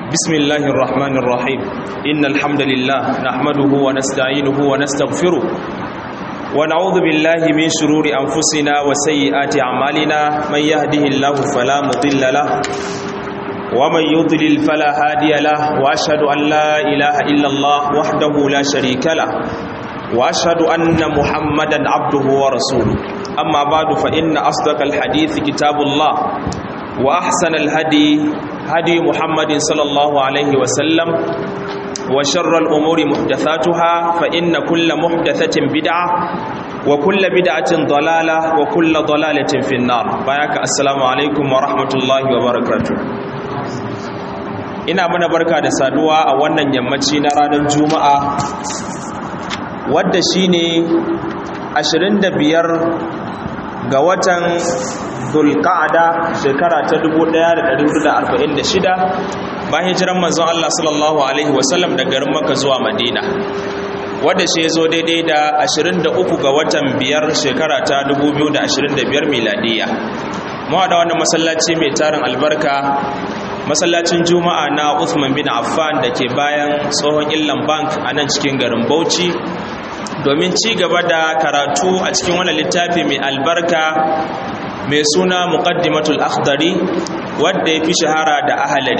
بسم الله الرحمن الرحيم إن الحمد لله نحمده ونستعينه ونستغفره ونعوذ بالله من شرور أنفسنا وسيئات أعمالنا من يهده الله فلا مضل له ومن يضلل فلا هادي له وأشهد أن لا إله إلا الله وحده لا شريك له وأشهد أن محمدا عبده ورسوله أما بعد فإن أصدق الحديث كتاب الله وأحسن الهدي هدي محمد صلى الله عليه وسلم وشر الأمور محدثاتها فإن كل محدثة بدعة وكل بدعة ضلالة وكل ضلالة في النار بايك السلام عليكم ورحمة الله وبركاته ina mana barka da saduwa a wannan yammaci na ranar juma'a wadda shine 25 ga watan Dhulqa'ada shekara ta 1446 bayan hijiran manzon Allah sallallahu alaihi wasallam daga garin Makka zuwa Madina wanda shi yazo daidai da 23 ga watan biyar shekara ta 2025 miladiya mu da wannan masallaci mai tarin albarka masallacin Juma'a na Uthman bin Affan da ke bayan tsohon Illan Bank a nan cikin garin Bauchi domin ci gaba da karatu a cikin wannan littafi mai albarka mai suna muqaddimatul akhdari wadda ya fi shahara da ahalari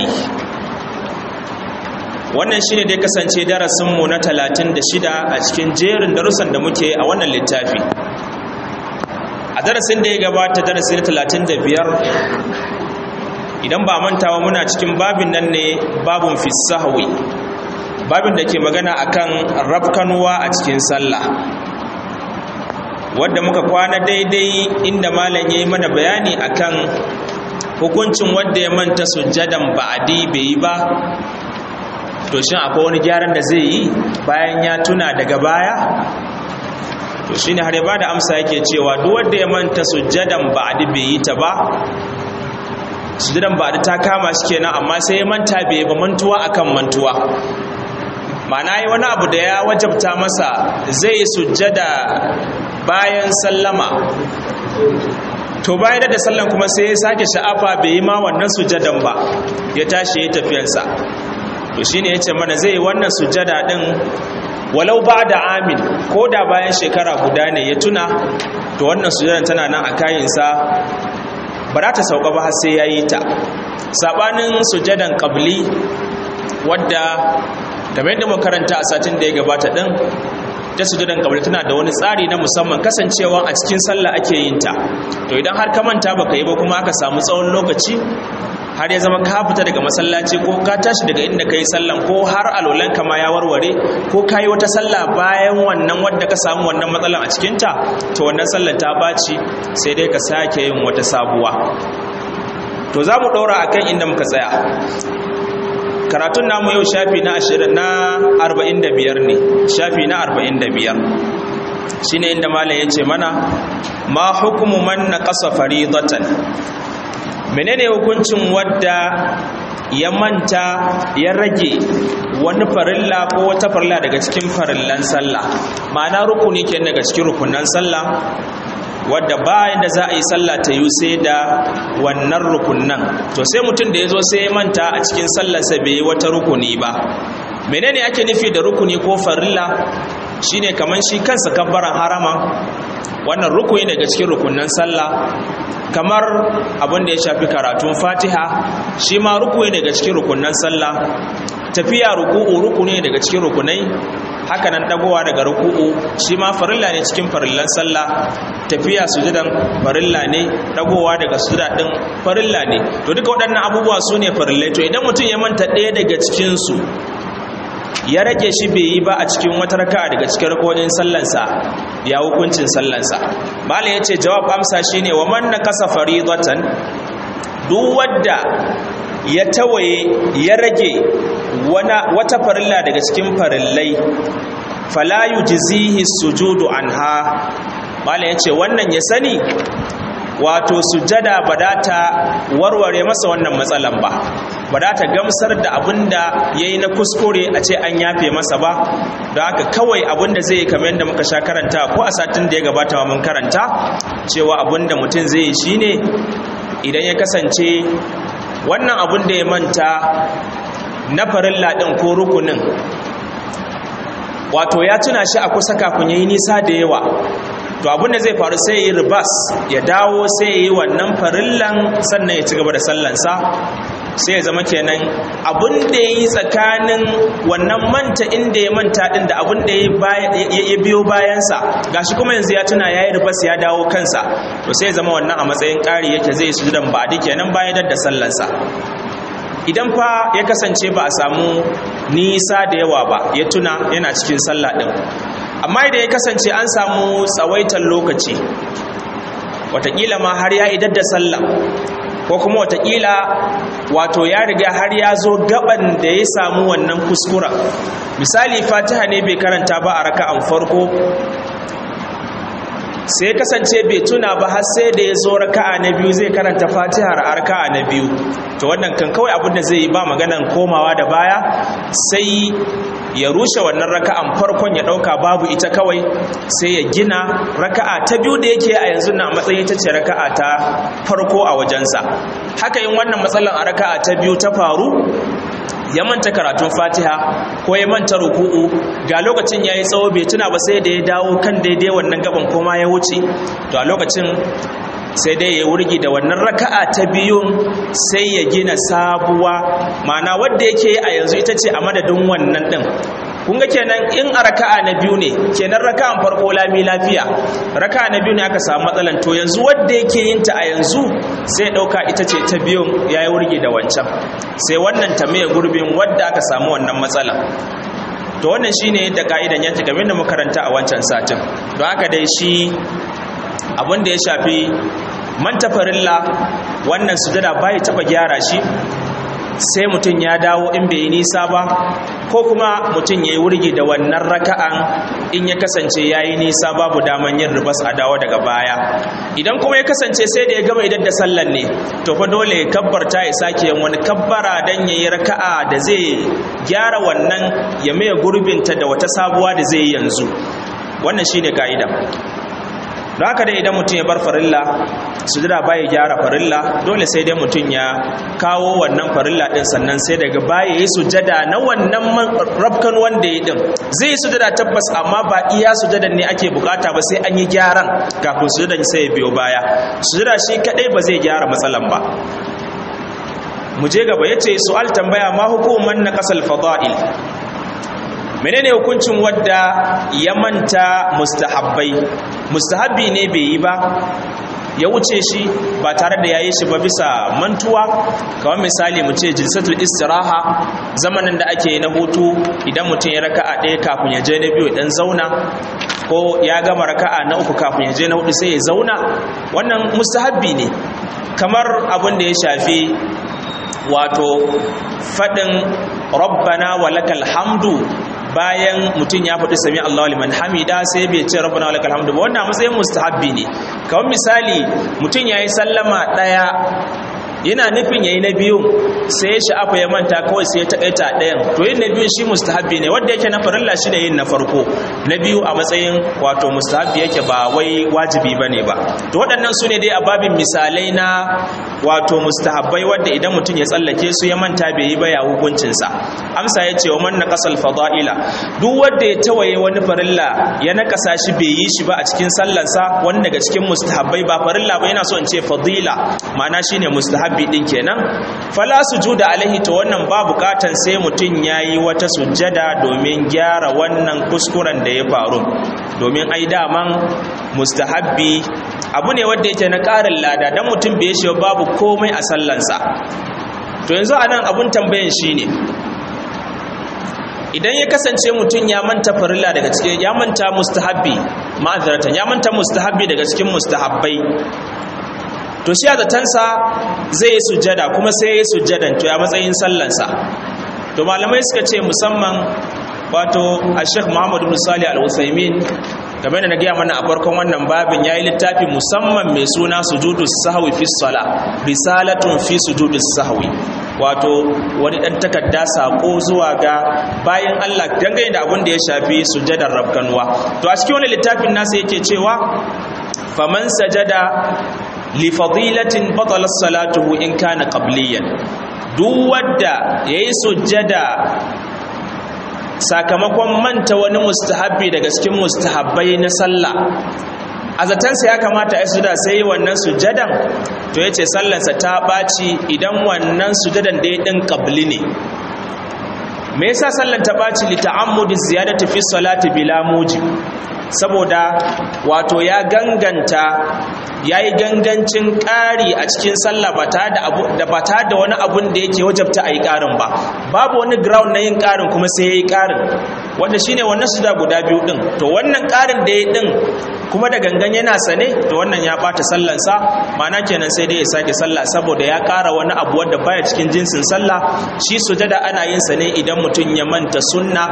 wannan shine dai kasance darasinmu na 36 a cikin jerin darussan da muke a wannan littafi a darasin da ya gabata darasi na 35 idan ba mantawa muna cikin babin nan ne babun fisahwi babin da ke magana akan rafkanuwa a cikin sallah wadda muka kwana daidai inda malam ya yi mana bayani akan hukuncin wadda ya manta sujjadan ba'adi bai yi ba to shin akwai wani gyaran da zai yi bayan ya tuna daga baya to shine har ya bada amsa yake cewa duk wanda ya manta sujjadan ba'adi bai yi ta ba sujjadan ba'adi ta kama shi kenan amma sai ya manta bai ba mantuwa akan mantuwa ma'ana yi wani abu da ya wajabta masa zai sujjada bayan sallama to bayan da sallan kuma sai ya sake sha'afa bai yi ma wannan sujadan ba ya tashi ya tafiyarsa to shine yace mana zai yi wannan sujada din walau ba da amin ko da bayan shekara guda ne ya tuna to wannan sujadan tana nan a kayinsa ba za ta sauka ba har sai ya yi ta sabanin sujadan qabli wadda kamar yadda makaranta a satin da ya gabata din ta sujudan kabari tana da wani tsari na musamman kasancewa a cikin sallah ake yin ta to idan har ka manta baka yi ba kuma aka samu tsawon lokaci har ya zama ka fita daga masallaci ko ka tashi daga inda ka yi sallan ko har alolan ka ma ya warware ko ka yi wata sallah bayan wannan wadda ka samu wannan matsalan a cikinta to wannan sallar ta baci sai dai ka sake yin wata sabuwa to za mu ɗora akan inda muka tsaya karatun namu yau shafi na ashirin na arba'in da biyar ne shafi na arba'in da biyar shi ne inda malam ya ce mana ma hukumu man na ƙasa faridatan menene hukuncin wadda ya manta ya rage wani farilla ko wata farilla daga cikin farillan sallah ma'ana rukuni ke daga cikin rukunan sallah wadda bayan da za a yi sallah ta yi sai da wannan rukunan to sai mutum da ya zo sai ya manta a cikin sallarsa bai yi wata rukuni ba menene ake nufi da rukuni ko farilla shine kamar shi kansa kabbaran harama wannan rukuni daga cikin rukunan sallah kamar abin da ya shafi karatun fatiha shi ma rukuni daga cikin rukunan sallah tafiya ruku'u rukuni daga cikin rukunai haka nan dagowa daga ruku'u shi ma farilla ne cikin farillan sallah tafiya sujudan farilla ne dagowa daga sujuda din farilla ne to duka waɗannan abubuwa su ne farillai to idan mutum ya manta ɗaya daga cikin su ya rage shi bai yi ba a cikin wata raka daga cikin rakonin sallansa ya hukuncin sallansa malam ya ce jawab amsa shine wa man nakasa faridatan duk wadda ya tawaye ya rage wata farilla daga cikin farillai fala yujzihi sujudu anha malam yace wannan ya sani wato sujada ba da ta warware masa wannan matsalan ba ba da ta gamsar da abinda yayi na kuskure a ce an yafe masa ba don haka kawai abinda zai kamar yadda muka sha karanta ko a satin da ya gabata mun karanta cewa abinda mutum zai yi shine idan ya kasance wannan abin da ya manta na farilla ɗin ko rukunin wato ya tuna shi a kusa kafin ya yi nisa da yawa to abin da zai faru sai yi ribas ya dawo sai yi wannan farillan sannan ya ci gaba da sallansa sai ya zama kenan abin da ya yi tsakanin wannan manta inda ya manta din da abin da ya biyo bayansa gashi kuma yanzu ya tuna ya yi ribas ya dawo kansa to sai ya zama wannan a matsayin ƙari yake zai su dan ba kenan bayan da sallansa idan fa ya kasance ba a samu nisa da yawa ba ya tuna yana cikin sallah din amma idan ya kasance an samu tsawaitar lokaci watakila ma har ya idar da sallah ko kuma watakila wato ya riga har ya zo gaban da ya samu wannan kuskura misali fatiha ne bai karanta ba a raka'an farko sai kasance bai tuna ba har sai da ya zo raka'a na biyu zai karanta fatihar a raka'a na biyu to wannan kan kawai abin da zai yi ba maganan komawa da baya sai ya rushe wannan raka'an farkon ya dauka babu ita kawai sai ya gina raka'a ta biyu da yake a yanzu na matsayin ita ce raka'a ta farko a wajensa haka yin wannan matsalan a raka'a ta biyu ta faru ya manta karatun fatiha ko ya manta ruku'u ga lokacin ya yi tsawo bai tuna ba sai da ya dawo kan daidai wannan gaban koma ya wuce to a lokacin sai dai ya wurgi da wannan raka'a ta biyun sai ya gina sabuwa ma'ana wadda yake a yanzu ita ce a madadin wannan din kun ga kenan in a raka'a na biyu ne kenan raka'an farko lami lafiya raka'a na biyu ne aka samu matsalan to yanzu wadda yake yin ta a yanzu sai dauka ita ce ta biyun yayi wurgi da wancan sai wannan ta mai gurbin wadda aka samu wannan matsala to wannan shine yadda ka'idan yake game da makaranta a wancan satin don haka dai shi abin da ya shafi manta farilla wannan sujada bai taba gyara shi sai mutum ya dawo in bai yi nisa ba ko kuma mutum ya yi wurgi da wannan raka'an in ya kasance ya yi nisa babu daman yin ribas a dawo daga baya idan kuma ya kasance sai da ya gama idan da sallan ne to fa dole ya kabbarta ya sake yin wani kabbara dan ya yi raka'a da zai gyara wannan ya maye gurbinta da wata sabuwa da zai yi yanzu wannan shine ka'ida don haka dai idan mutum ya bar farilla sujada baya gyara farilla dole sai dai mutum ya kawo wannan farilla din sannan sai daga baya yi sujada na wannan rafkan wanda ya din zai yi sujada tabbas amma ba iya sujadan ne ake bukata ba sai an yi gyaran kafin sujadan sai ya biyo baya sujada shi kadai ba zai gyara matsalan ba mu je gaba yace su'al tambaya ma hukuman na kasal fada'il menene hukuncin wadda ya manta mustahabbai mustahabbi ne bai yi ba ya wuce shi ba tare da yayi shi ba bisa mantuwa kamar misali mu ce jilsatul istiraha zamanin da ake na hutu idan mutum ya raka'a ɗaya kafin ya je na biyu dan zauna ko ya gama raka'a na uku kafin ya je na hudu sai ya zauna wannan mustahabbi ne kamar abin da ya shafi wato faɗin rabbana walakal hamdu bayan mutum ya faɗi sami Allahu liman hamida sai bai ce rabbana walakal hamdu ba wannan matsayin mustahabbi ne kamar misali mutum yayi sallama ɗaya yana nufin yayi na biyu sai ya sha'afa ya manta kawai sai ya taƙaita ɗayan to yin na biyun shi mustahabbi ne wanda yake na farilla shi ne yin na farko na biyu a matsayin wato mustahabbi yake ba wai wajibi ba ne ba to waɗannan su ne dai a babin misalai na wato mustahabbai wadda idan mutum ya tsallake su ya manta bai yi ba ya hukuncinsa amsa ya ce wa man naqasal fada'ila duk wanda ya tawaye wani farilla ya nakasa shi bai yi shi ba a cikin sallansa wani daga cikin mustahabbai ba farilla ba yana so in ce fadila ma'ana shine mustahabbi din kenan fala sujuda alaihi to wannan ba bukatan sai mutum yayi wata sujjada domin gyara wannan kuskuren da ya faru domin ai daman mustahabbi abu ne wanda yake na ƙarin lada dan mutum bai shi babu komai a sallansa to yanzu anan abun tambayan shine idan ya kasance mutum ya manta farilla daga cikin ya manta mustahabbi ma'azaratan ya manta mustahabbi daga cikin mustahabbai to shi a zatansa zai yi sujjada kuma sai ya yi sujjadan to ya matsayin sallansa to malamai suka ce musamman wato a sheikh muhammadu musali al-usaimin game da na gaya mana a farkon wannan babin ya yi littafi musamman mai suna sujudu sahwi fi sala risalatun fi sujudu sahwi wato wani ɗan takarda saƙo zuwa ga bayan Allah dangane da abin da ya shafi sujadar rabkanwa to a cikin wani littafin nasa yake cewa faman sajada li fadilatin batalat salatuhu in kana qabliyan duk wadda yayi sujjada sakamakon manta wani mustahabbi daga cikin mustahabbai na sallah a zatansa ya kamata ya suda sai wannan sujadan to ya ce sallansa ta ɓaci idan wannan sujadan da ya ɗin ƙabli ne me yasa sallan ta ɓaci li ta'ammudi ziyadati fi salati bila mujib saboda wato ya ganganta ya yi gangancin ƙari a cikin sallah ba ta da wani abun da yake wajabta a yi ƙarin ba babu wani ground na yin ƙarin kuma sai ya yi ƙarin wanda shine wannan su da guda biyu ɗin to wannan ƙarin da ya ɗin kuma da gangan yana sane to wannan ya ɓata sallansa ma'ana kenan sai dai ya sake sallah saboda ya ƙara wani abu wanda baya cikin jinsin sallah shi sujada ana yin sa ne idan mutum ya manta sunna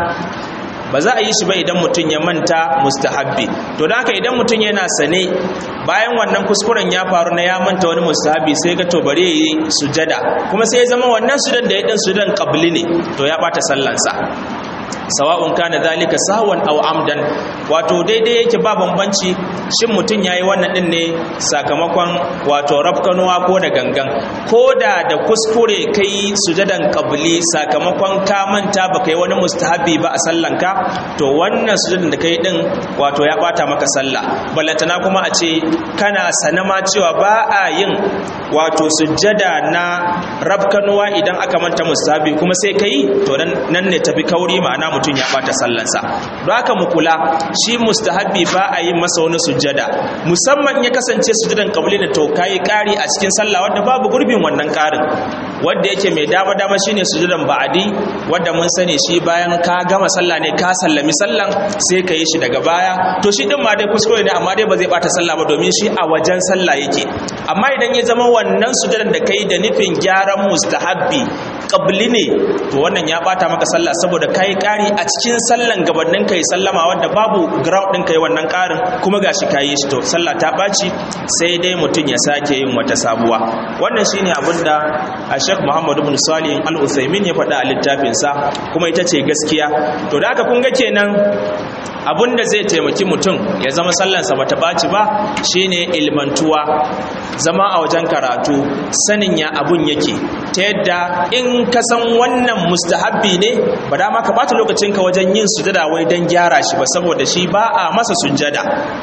ba za a yi shi ba idan mutum ya manta mustahabbi to da haka idan mutum yana sane bayan wannan kuskuren ya faru na ya manta wani mustahabbi sai ga to bari yi sujada kuma sai ya zama wannan sudan da ya din sudan qabli ne to ya bata sallansa sawa'un kana zalika sahwan aw amdan wato daidai yake ba bambanci shin mutum yayi wannan din ne sakamakon wato rafkanuwa ko da gangan ko da da kuskure kai sujadan qabli sakamakon ka manta baka yi wani mustahabi ba a sallanka to wannan sujadan da kai din wato ya bata maka sallah ballantana kuma a ce kana sanama cewa ba a yin wato sujada na rafkanuwa idan aka manta mustahabi kuma sai kai to nan ne tafi kauri ma'ana mutum ya bata sallansa don haka mu kula shi mustahabbi ba a yi masa wani sujjada musamman ya kasance sujjadan kabli da to kai kari a cikin sallah wanda babu gurbin wannan karin wanda yake mai dama dama shine sujjadan ba'adi wanda mun sani shi bayan ka gama sallah ne ka sallami sallan sai ka yi shi daga baya to shi din ma dai kuskure ne amma dai ba zai bata sallah ba domin shi a wajen sallah yake amma idan ya zama wannan sujjadan da kai da nufin gyaran mustahabbi kabli ne to wannan ya bata maka sallah saboda kai kari a cikin sallan gabanin kai sallama wanda babu ground din kai wannan karin kuma gashi kai shi to sallah ta baci sai dai mutun ya sake yin wata sabuwa wannan shine abinda Sheikh Muhammad ibn Salih Al-Utsaimin ya faɗa a littafin sa kuma ita ce gaskiya to da haka kun ga kenan abun da zai taimaki mutum ya zama sallansa bata ɓaci ba shine ilmantuwa zama a wajen karatu sanin ya abun yake ta yadda in ka san wannan mustahabbi ne ba da ka bata lokacinka wajen yin sujada wai don gyara shi ba saboda shi ba a masa sujada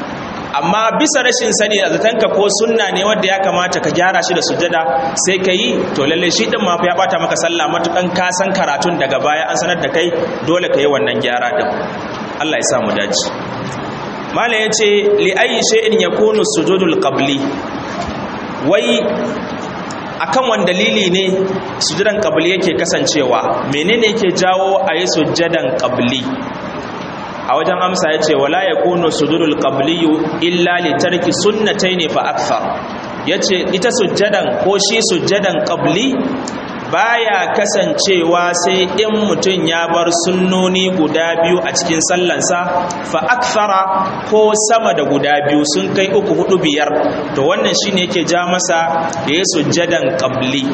amma bisa rashin sani a zatanka ko sunna ne wanda ya kamata ka gyara shi da sujada sai ka yi to lalle shi din ma ya bata maka sallah matukan ka san karatun daga baya an sanar da kai dole ka yi wannan gyara din Allah ya sa mu dace malam yace li ayi shay'in yakunu sujudul qabli wai akan wani dalili ne sujudan qabli yake kasancewa menene yake jawo ayi sujudan qabli a wajen amsa yace wala yakunu sujudul qabli illa li tarki sunnatayn fa akthar yace ita sujjadan ko shi sujjadan qabli baya kasancewa sai in mutum ya bar sunnoni guda biyu a cikin sallansa fa akthara ko sama da guda biyu sun kai uku hudu biyar to wannan shine yake ja masa da ya sujjadan qabli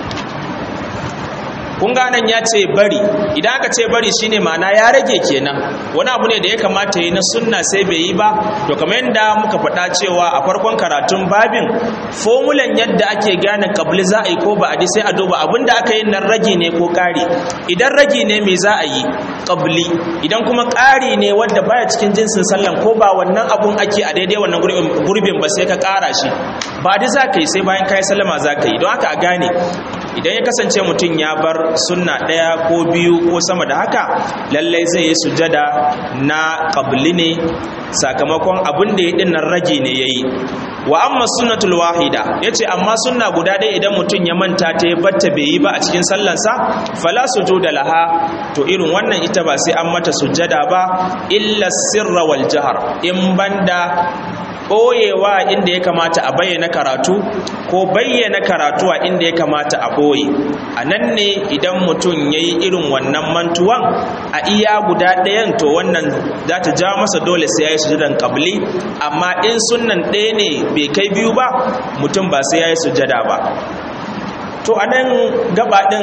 kun ga nan ya ce bari idan aka ce bari shine ma'ana ya rage kenan wani abu ne da ya kamata yi na sunna sai bai yi ba to kamar yadda muka faɗa cewa a farkon karatun babin fomulan yadda ake gane kabli za a yi ko ba a sai a duba abin da aka yi nan rage ne ko ƙari idan rage ne me za a yi kabli idan kuma ƙari ne wadda baya cikin jinsin sallan ko ba wannan abun ake a daidai wannan gurbin ba sai ka ƙara shi ba da za ka yi sai bayan kayi sallama za ka yi don haka a gane idan ya kasance mutum ya bar sunna ɗaya ko biyu ko sama da haka lallai zai yi sujada na ƙabli ne sakamakon abin da ya ɗin nan rage ne ya yi wa amma sunnatul wahida ya ce amma sunna guda ɗaya idan mutum ya manta ta ya batta bai yi ba a cikin sallansa fala sujuda laha to irin wannan ita ba sai an mata sujada ba illa sirra wal jahar in banda ɓoyewa inda ya kamata a bayyana karatu ko bayyana karatu a inda ya kamata a ɓoye a nan ne idan mutum ya yi irin wannan mantuwan a iya guda ɗayan to wannan za ta ja masa dole sai ya yi sujadan ƙabli amma in sunan ɗaya ne bai kai biyu ba mutum ba sai ya yi sujada ba to a nan gaba ɗin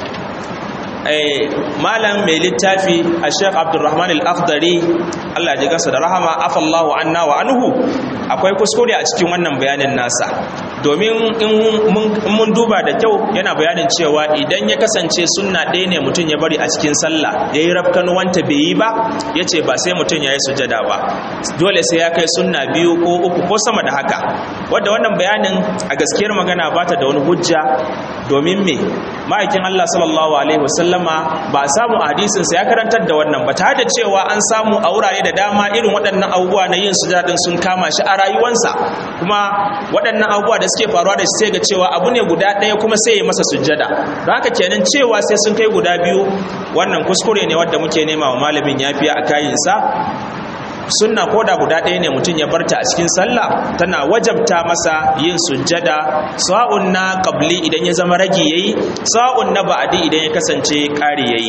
malam mai littafi a sheikh abdulrahman al-akhdari allah ji gasa da rahama afallahu anna wa anhu akwai kuskure a cikin wannan bayanin nasa domin in mun duba da kyau yana bayanin cewa idan ya kasance sunna ɗaya ne mutum ya bari a cikin sallah ya yi rafkanuwanta bai yi ba ya ce ba sai mutum ya yi sujada ba dole sai ya kai sunna biyu ko uku ko sama da haka wadda wannan bayanin a gaskiyar magana ba ta da wani hujja domin me ma'aikin Allah sallallahu alaihi wasallama ba a samu a hadisinsa ya karantar da wannan ba tare da cewa an samu a wurare da dama irin waɗannan abubuwa na yin sujada din sun kama shi a rayuwansa kuma waɗannan abubuwa da suke faruwa da shi sai ga cewa abu ne guda ɗaya kuma sai ya masa sujada don haka kenan cewa sai sun kai guda biyu wannan kuskure ne wadda muke nema wa malamin yafiya a kayinsa sunna ko da guda ɗaya ne mutum ya barta a cikin sallah tana wajabta masa yin sujjada sa'un na qabli idan ya zama ragi yayi sa'un na ba'di idan ya kasance ƙari yayi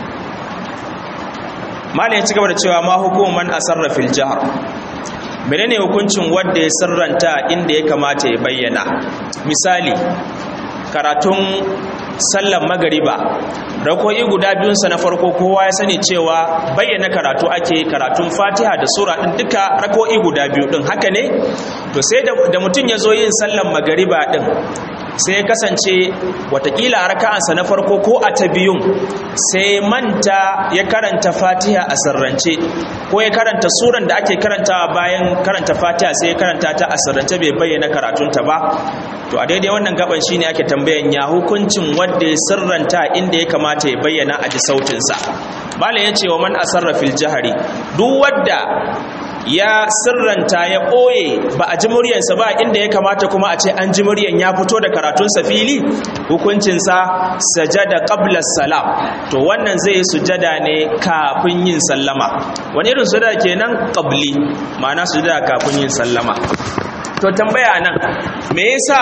malam ya ci gaba da cewa ma hukuman asarra fil jahr menene hukuncin wanda ya sirranta inda ya kamata ya bayyana misali karatun sallan magariba rako'i guda biyunsa na farko kowa ya sani cewa bayyana karatu ake karatun fatiha da sura ɗin duka rako'i guda biyu ɗin haka ne to sai da mutum ya zo yin sallan magariba ɗin sai ya kasance watakila a raka'ansa na farko ko a ta biyun sai manta ya karanta fatiha a sirrance ko ya karanta suran da ake karantawa bayan karanta fatiha sai ya karanta ta a sirrance bai bayyana karatunta ba to a daidai wannan gaban shine ake tambayan ya hukuncin wanda ya sirranta inda ya kamata ya bayyana a ji sautinsa malam ya ce wa man asarra fil jahari duk wadda ya sirranta ya ɓoye ba a ji muryansa ba inda ya kamata kuma a ce an ji muryan ya fito da karatunsa fili hukuncinsa sajada qabla salam to wannan zai sujada ne kafin yin sallama wani irin sujada kenan qabli ma'ana sujada kafin yin sallama to tambaya nan me yasa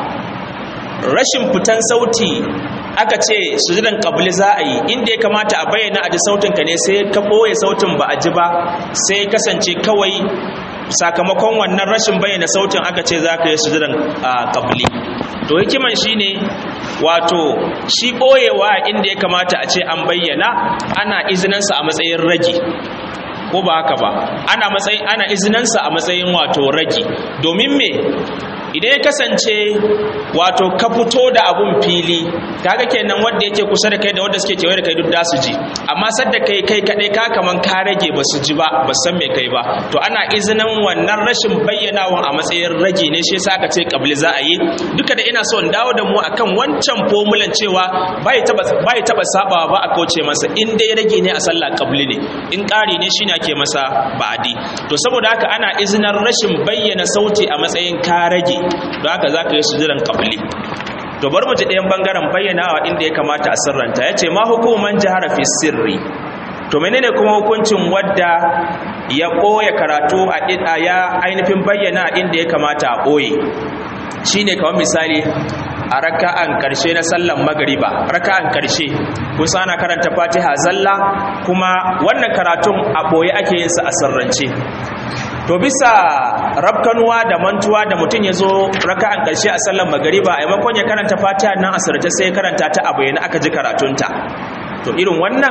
rashin fitan sauti aka ce sujudan qabli za a yi inda ya kamata a bayyana a ji sautin ka ne sai ka boye sautin ba a ji ba sai kasance kawai sakamakon wannan rashin bayyana sautin aka ce za ka yi sujudan qabli to hikiman shine wato shi boyewa inda ya kamata a ce an bayyana ana izinansa a matsayin ragi ko ba haka ba ana matsayin ana izinansa a matsayin wato ragi domin me idan ya kasance wato ka fito da abun fili kaga kenan wanda yake kusa da kai da wanda suke kewaye da kai duk da su ji amma sadda kai kai kadai ka kaman ka rage ba su ji ba ba san me kai ba to ana izinin wannan rashin bayyanawan a matsayin rage ne shi yasa aka ce kabli za a yi duka da ina so in dawo da mu akan wancan fomulan cewa bai taba bai taba sabawa ba a kauce masa in dai rage ne a sallah kabli ne in ƙari ne shine ake masa ba'adi to saboda haka ana izinin rashin bayyana sauti a matsayin ka rage don haka za ka yi sujudan kabli to bar mu ji ɗayan bangaren bayyanawa inda ya kamata a sirranta ya ce ma hukuman jihar fi sirri to menene kuma hukuncin wadda ya ɓoye karatu a ya ainihin bayyana inda ya kamata a ɓoye shine kamar misali a raka'an karshe na sallan magariba raka'an karshe kusa ana karanta fatiha zalla kuma wannan karatun a ɓoye ake yin sa a sirrance to bisa rabkanuwa da mantuwa da mutum ya zo raka'an ƙarshe a sallar magariba a maimakon ya karanta fatiha nan a sirrace sai ya karanta ta a bayyana aka ji karatunta to irin wannan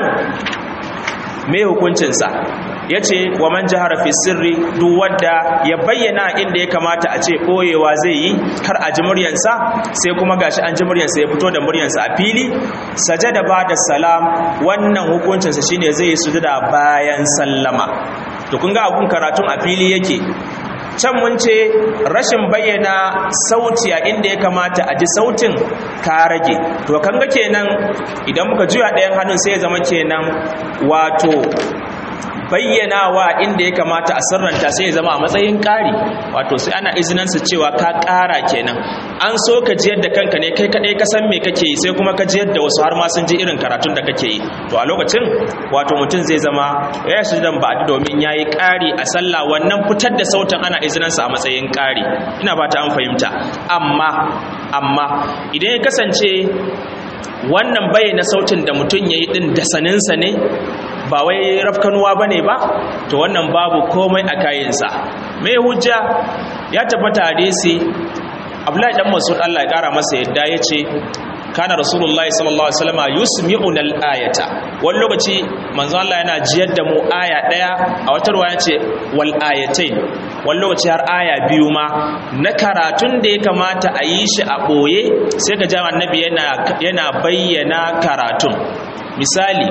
me hukuncinsa ya ce wa man jihara fi sirri duk wadda ya bayyana inda ya kamata a ce ɓoyewa zai yi kar a ji muryansa sai kuma gashi an ji muryansa ya fito da muryansa a fili sajada ba da salam wannan hukuncinsa shine zai yi sujada bayan sallama to kun ga abun karatun a fili yake can mun ce rashin bayyana sauti a inda ya kamata a ji sautin ka rage to kan ga kenan idan muka juya ɗayan hannun sai ya zama kenan wato bayyanawa inda ya kamata a sirranta sai ya zama a matsayin ƙari wato sai ana izinansa cewa ka ƙara kenan an so ka jiyar da kanka ne kai kaɗai ka san me kake yi sai kuma ka jiyar da wasu har ma sun ji irin karatun da kake yi to a lokacin wato mutum zai zama ya shi dan ba domin ya yi ƙari a sallah wannan fitar da sautin ana izinansa a matsayin ƙari ina ba ta an fahimta amma amma idan ya kasance wannan bayyana sautin da mutum ya yi ɗin da saninsa ne ba wai rafkanuwa ba ne ba to wannan babu komai a kayansa mai hujja ya tabbata hadisi abdullahi dan masud Allah ya kara masa yadda ya ce kana rasulullahi sallallahu alaihi wasallam yusmi'una al-ayata wani lokaci manzo Allah yana jiyar da mu aya daya a wata ruwaya ce wal ayatain wani lokaci har aya biyu ma na karatun da ya kamata a yi shi a ɓoye sai ka ji annabi yana bayyana karatun misali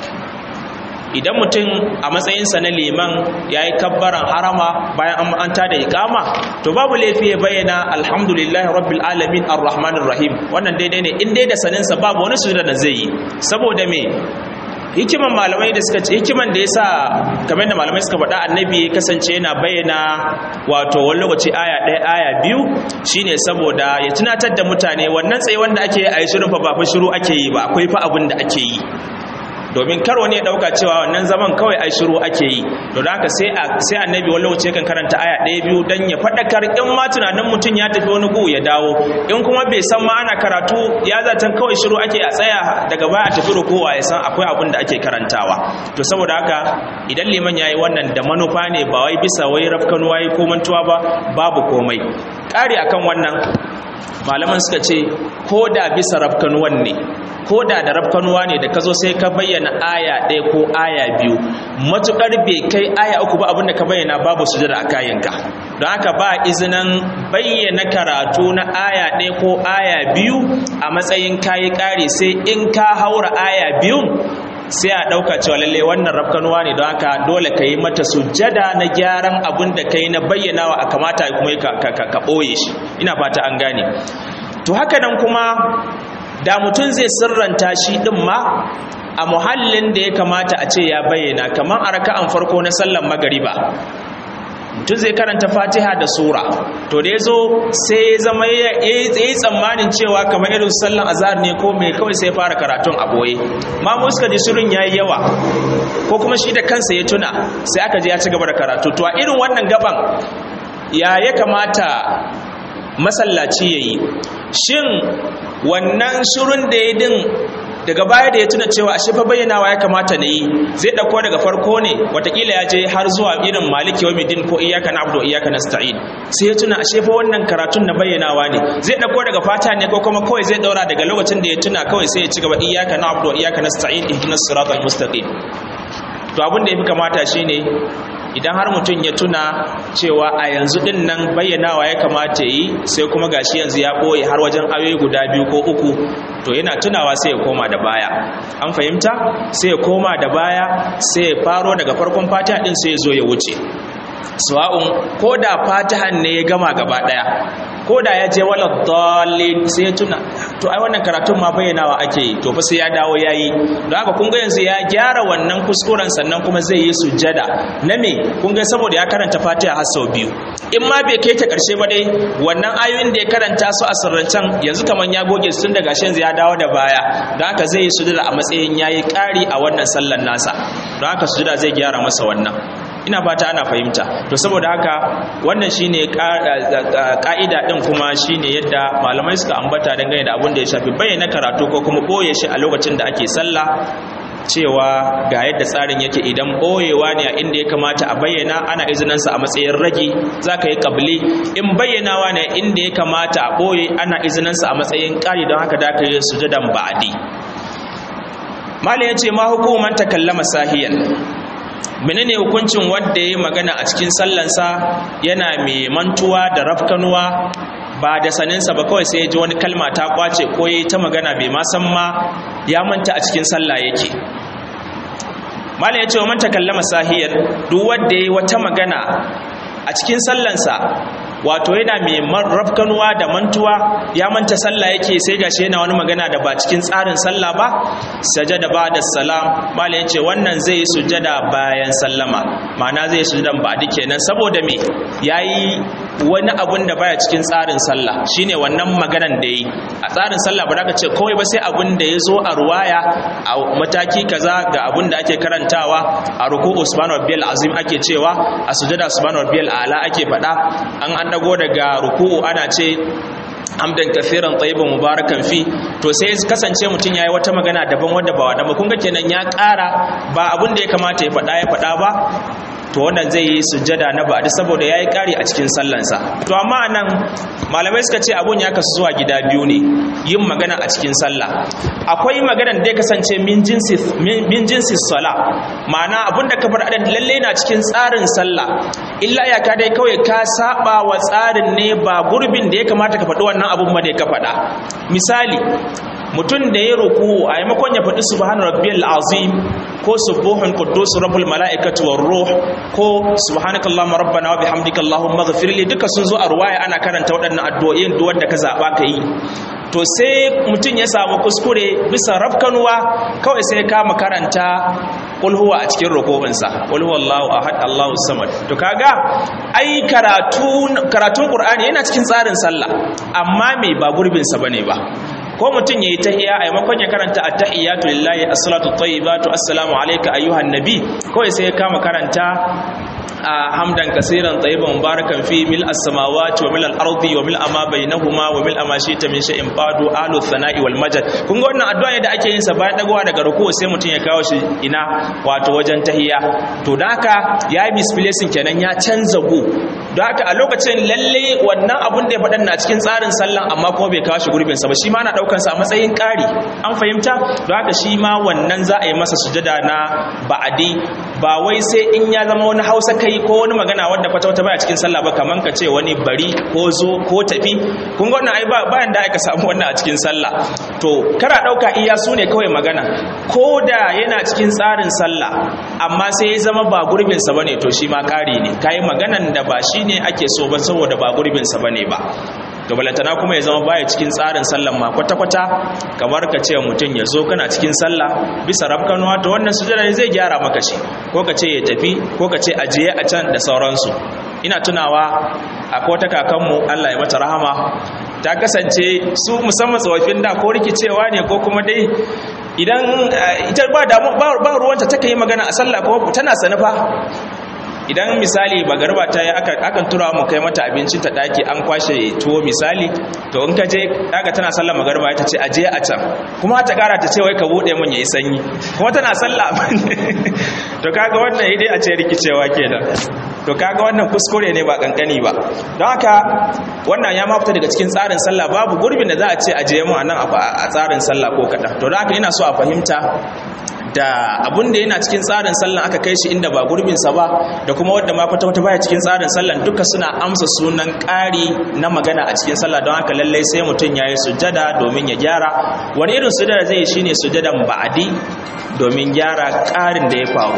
idan mutum a matsayinsa na liman ya yi kabbaran harama bayan an tada ikama to babu laifi ya bayyana alhamdulillahi rabbil alamin arrahmanir rahim wannan daidai ne in dai da saninsa babu wani sujada da zai yi saboda me hikiman malamai da suka ce hikiman da yasa kamar da malamai suka faɗa annabi kasance yana bayyana wato wani lokaci aya ɗaya aya biyu shine saboda ya tunatar da mutane wannan tsaye wanda ake yi a yi shirin fa ba fa shiru ake yi ba akwai fa abin da ake yi domin kar wani ya dauka cewa wannan zaman kawai ai shiru ake yi to da haka sai sai annabi wani lokaci kan karanta aya ɗaya biyu dan ya fadakar in ma tunanin mutum ya tafi wani gu ya dawo in kuma bai san ma ana karatu ya zaton kawai shiru ake a tsaya daga baya a tafi rukowa ya san akwai abin da ake karantawa to saboda haka idan liman yayi wannan da manufa ne ba wai bisa wai rafkanuwa yi ko mantuwa ba babu komai ƙari akan wannan malaman suka ce ko da bisa rafkanuwan ne ko da da rafkanuwa ne da ka zo sai ka bayyana aya ɗaya ko aya biyu matuƙar bai kai aya uku ba abinda ka bayyana babu sujada a kayanka don haka ba izinin bayyana karatu na aya ɗaya ko aya biyu a matsayin kayi ƙari sai in ka haura aya biyun sai a ɗauka cewa lalle wannan rafkanuwa ne don haka dole ka yi mata sujada na gyaran abin da ka yi na bayyanawa a kamata kuma ka ɓoye shi ina fata an gane to haka nan kuma da mutum zai sirranta shi ɗin ma a muhallin da ya kamata a ce ya bayyana kamar a raka'an farko na sallan magariba mutum zai karanta fatiha da sura to da ya zo sai ya zama ya yi tsammanin cewa kamar irin sallan azhar ne ko mai kawai sai fara karatun a boye ma suka ji shirin yayi yawa ko kuma shi da kansa ya tuna sai aka je ya ci gaba da karatu to a irin wannan gaban ya ya kamata masallaci yayi shin wannan shirin da ya din daga baya da ya tuna cewa ashe fa bayyanawa ya kamata na yi zai dauko daga farko ne watakila ya je har zuwa irin maliki wa midin ko iyaka na abdu iyaka nasta'in sai ya tuna ashe fa wannan karatun na bayyanawa ne zai dauko daga fata ne ko kuma kawai zai daura daga lokacin da ya tuna kawai sai ya ci gaba iyaka na abdu iyaka nasta'in ihdinas siratal mustaqim to abin da yafi kamata shine idan har mutum ya tuna cewa a yanzu din nan bayyanawa ya kamata yi sai kuma gashi yanzu ya ɓoye har wajen ayoyi guda biyu ko uku to yana tunawa sai ya koma da baya an fahimta sai ya koma da baya sai ya faro daga farkon fatiha din sai ya zo ya wuce sawa'un ko da fatihan ne ya gama gaba daya ko da ya je wala dalil sai ya tuna to ai wannan karatun ma bayyanawa ake yi to fa sai ya dawo yayi don haka kun ga yanzu ya gyara wannan kuskuren sannan kuma zai yi sujjada na me kun ga saboda ya karanta fatiha har sau biyu in ma bai kai ta karshe ba dai wannan ayoyin da ya karanta su a sirrancan yanzu kaman ya goge su tun daga shi yanzu ya dawo da baya don haka zai yi sujjada a matsayin yayi ƙari a wannan sallan nasa don haka sujjada zai gyara masa wannan ina fata ana fahimta to saboda haka wannan shine ka'ida din kuma shine yadda malamai suka ambata dangane da abin da ya shafi bayyana karatu ko kuma boye shi a lokacin da ake sallah cewa ga yadda tsarin yake idan boyewa ne a inda ya kamata a bayyana ana izinansa a matsayin ragi za ka yi kabili in bayyanawa ne inda ya kamata a boye ana izinansa a matsayin ƙari don haka da ka yi sujadan ba'adi malam ya ce ma hukuman takallama sahiyan menene hukuncin wanda ya yi magana a cikin sallansa yana mai mantuwa da rafkanuwa ba da saninsa ba kawai sai ya ji wani kalma ta kwace ko ya yi ta magana bai ma san ma ya manta a cikin sallah yake malam ya ce wa manta kallama sahiyar duk wanda ya yi wata magana a cikin sallansa wato yana mai rafkanuwa da mantuwa ya manta sallah yake sai gashi yana wani magana da ba cikin tsarin sallah ba sajada ba da salam mala yace wannan zai yi sujada bayan sallama ma'ana zai yi sujadan ba duk kenan saboda me yayi wani abun da baya cikin tsarin sallah shine wannan maganan da yi a tsarin sallah ba za ka ce kawai ba sai abun da ya zo a ruwaya a mataki kaza ga abun da ake karantawa a ruku'u subhanahu rabbiyal azim ake cewa a sujada subhanahu rabbiyal a'la ake faɗa an an dago daga ruku'u ana ce hamdan kafiran tayyiban mubarakan fi to sai kasance mutum yayi wata magana daban wanda ba wadda ba kun ga kenan ya ƙara ba abin da ya kamata ya faɗa ya faɗa ba to wannan zai yi sujjada na ba'di saboda yayi kari a cikin sallansa to amma anan malamai suka ce abun ya kasu zuwa gida biyu ne yin magana a cikin sallah akwai magana da ya kasance min jinsi min jinsi sala ma'ana abun da ka bar adan lalle na cikin tsarin sallah illa ya ka dai kawai ka saba wa tsarin ne ba gurbin da ya kamata ka faɗi wannan abun ma da ka faɗa misali mutum da ya roku a yamakon ya faɗi subhana rabbiyal azim ko subuhun quddus rabbul malaikati war ruh ko subhanakallahumma rabbana wa bihamdika allahumma ighfir li duka sun zo a ruwaya ana karanta waɗannan addu'o'in duk wanda ka zaba ka yi to sai mutum ya samu kuskure bisa rafkanuwa kawai sai kama karanta qul huwa a cikin rukubinsa qul huwallahu ahad allahu samad to kaga ai karatu karatun qur'ani yana cikin tsarin sallah amma me ba gurbin sa bane ba ko mutum yayi tahiyya a maimakon ya karanta at-tahiyatu lillahi as-salatu at-tayyibatu assalamu alayka ayyuhan nabi kawai sai ya kama karanta hamdan kaseeran tayyiban mubarakan fi mil as-samawati wa mil al-ardi wa mil ma bainahuma wa mil ma shi'ta min shay'in ba'du ahlu thana'i wal majd kun ga wannan addu'a ne da ake yin sa bayan dagowa daga ruku sai mutum ya kawo shi ina wato wajen tahiyya to da haka ya yi misplacing kenan ya canza gu don haka a lokacin lalle wannan abun da ya faɗan na cikin tsarin sallan amma kuma bai kawo shi gurbin sa ba shi ma na daukan sa a matsayin ƙari an fahimta don haka shi ma wannan za a yi masa sujada na ba'adi ba wai sai in ya zama wani hausa kai ko wani magana wanda kwata wata baya cikin sallah ba kaman ka ce wani bari ko zo ko tafi kun ga wannan ai bayan da aka samu wannan a cikin sallah to kara dauka iya su ne kawai magana ko da yana cikin tsarin sallah amma sai ya zama ba gurbin sa bane to shi ma kari ne kai maganan da ba shine ake so ba saboda ba gurbin sa bane ba to balantana kuma ya zama baya cikin tsarin sallan ma kwata-kwata kamar ka ce mutum ya zo kana cikin sallah bisa rafkanuwa to wannan sujada ne zai gyara maka shi ko ka ce ya tafi ko ka ce ajiye a can da sauransu ina tunawa akwai wata kakanmu Allah ya mata rahama ta kasance su musamman tsofaffin da ko rikicewa ne ko kuma dai idan ita ba ba ruwanta take yi magana a sallah ko tana sanufa idan misali bagarba ta yi akan tura mu kai mata abinci ta daki an kwashe tuwo misali to in ka je daga tana sallar magarba ta ce aje a can kuma ta kara ta ce wai ka bude mun yayi sanyi kuma tana sallah to kaga wannan idai a ce rikicewa kenan to kaga wannan kuskure ne ba kankani ba don haka wannan ya mafita daga cikin tsarin sallah babu gurbin da za a ce aje mu a nan a tsarin sallah ko kaɗan to don haka ina so a fahimta da abun da yana cikin tsarin sallan aka kai shi inda ba gurbinsa ba da kuma wadda ma kwata wata baya cikin tsarin sallan duka suna amsa sunan ƙari na magana a cikin sallah don haka lallai sai mutum ya yi sujada domin ya gyara wani irin sujada zai yi shine sujadan ba'adi domin gyara ƙarin da ya faru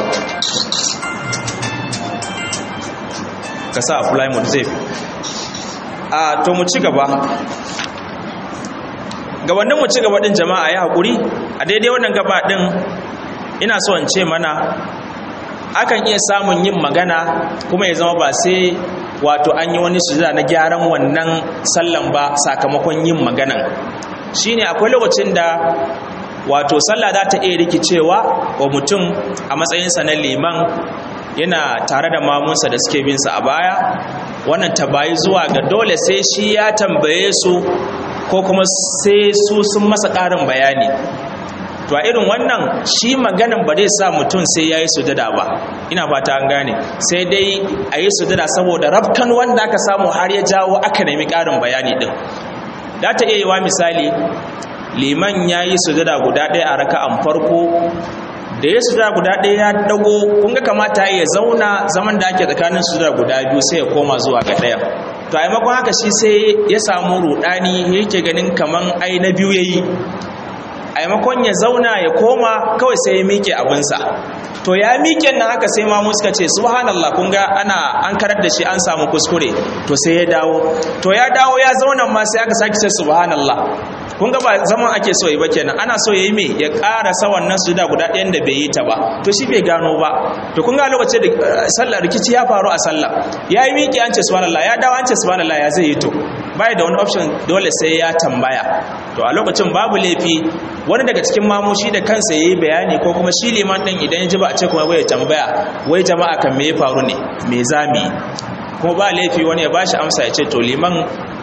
ka sa flymood zai a to mu ci gaba gabanin mu ci gaba din jama'a ya haƙuri a daidai wannan gaba din ina so in ce mana akan iya samun yin magana kuma ya zama ba sai wato an yi wani sujada na gyaran wannan sallan ba sakamakon yin maganan shine akwai lokacin da wato sallah za ta iya rikicewa wa mutum a matsayinsa na liman yana tare da mamunsa da suke binsa a baya wannan ta bayi zuwa ga dole sai shi ya tambaye su ko kuma sai su sun masa ƙarin bayani to a irin wannan shi maganan ba zai sa mutum sai ya yi sujada ba ina fata an gane sai dai a yi sujada saboda rafkan wanda aka samu har ya jawo aka nemi ƙarin bayani ɗin da ta iya yi wa misali liman ya yi sujada guda ɗaya a raka'an farko da ya sujada guda ɗaya ya dago kun ga kamata ya zauna zaman da ake tsakanin sujada guda biyu sai ya koma zuwa ga ɗaya to a maimakon haka shi sai ya samu rudani yake ganin kaman ai na biyu yayi a maimakon ya zauna ya koma kawai sai ya miƙe abinsa to ya miƙe nan haka sai ma suka ce subhanallah kun ga ana an karar da shi an samu kuskure to sai ya dawo to ya dawo ya zauna ma sai aka sake ce subhanallah kun ga ba zaman ake so yi ba kenan ana so yayi me ya ƙara sa wannan sujuda guda ɗayan da bai yi ta ba to shi bai gano ba to kun ga lokacin da sallar rikici ya faru a sallah ya yi miƙe an ce subhanallah ya dawo an ce subhanallah ya zai yi to bai da wani option dole sai ya tambaya to a lokacin babu laifi wani daga cikin mamushi da kansa yayi bayani ko kuma shi liman din idan ya ji ba a ce kuma bai tambaya wai jama'a kan me ya faru ne me zami kuma ba laifi wani ya bashi amsa ya ce to liman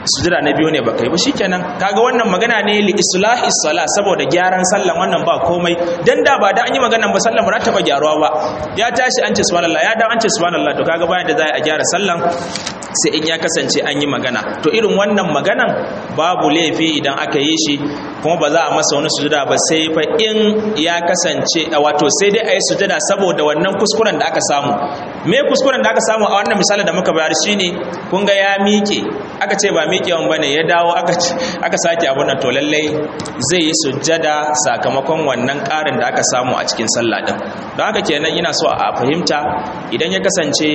sujada na biyu ne baka yi ba shikenan kaga wannan magana ne li islahi sala saboda gyaran sallan wannan ba komai dan da ba da an yi maganan ba sallan ba ta taba gyaruwa ba ya tashi an ce subhanallah ya da an ce subhanallah to kaga bayan da za a gyara sallan sai in ya kasance an yi magana to irin wannan maganan babu laifi idan aka yi shi kuma ba za a masa wani sujada ba sai fa in ya kasance wato sai dai a yi sujada saboda wannan kuskuren da aka samu me kuskuren da aka samu a wannan misali da muka bayar shine kun ga ya miƙe aka ce ba miƙewan bane ya dawo aka aka sake abun nan to lallai zai yi sujada sakamakon wannan ƙarin da aka samu a cikin sallah din don haka kenan ina so a fahimta idan ya kasance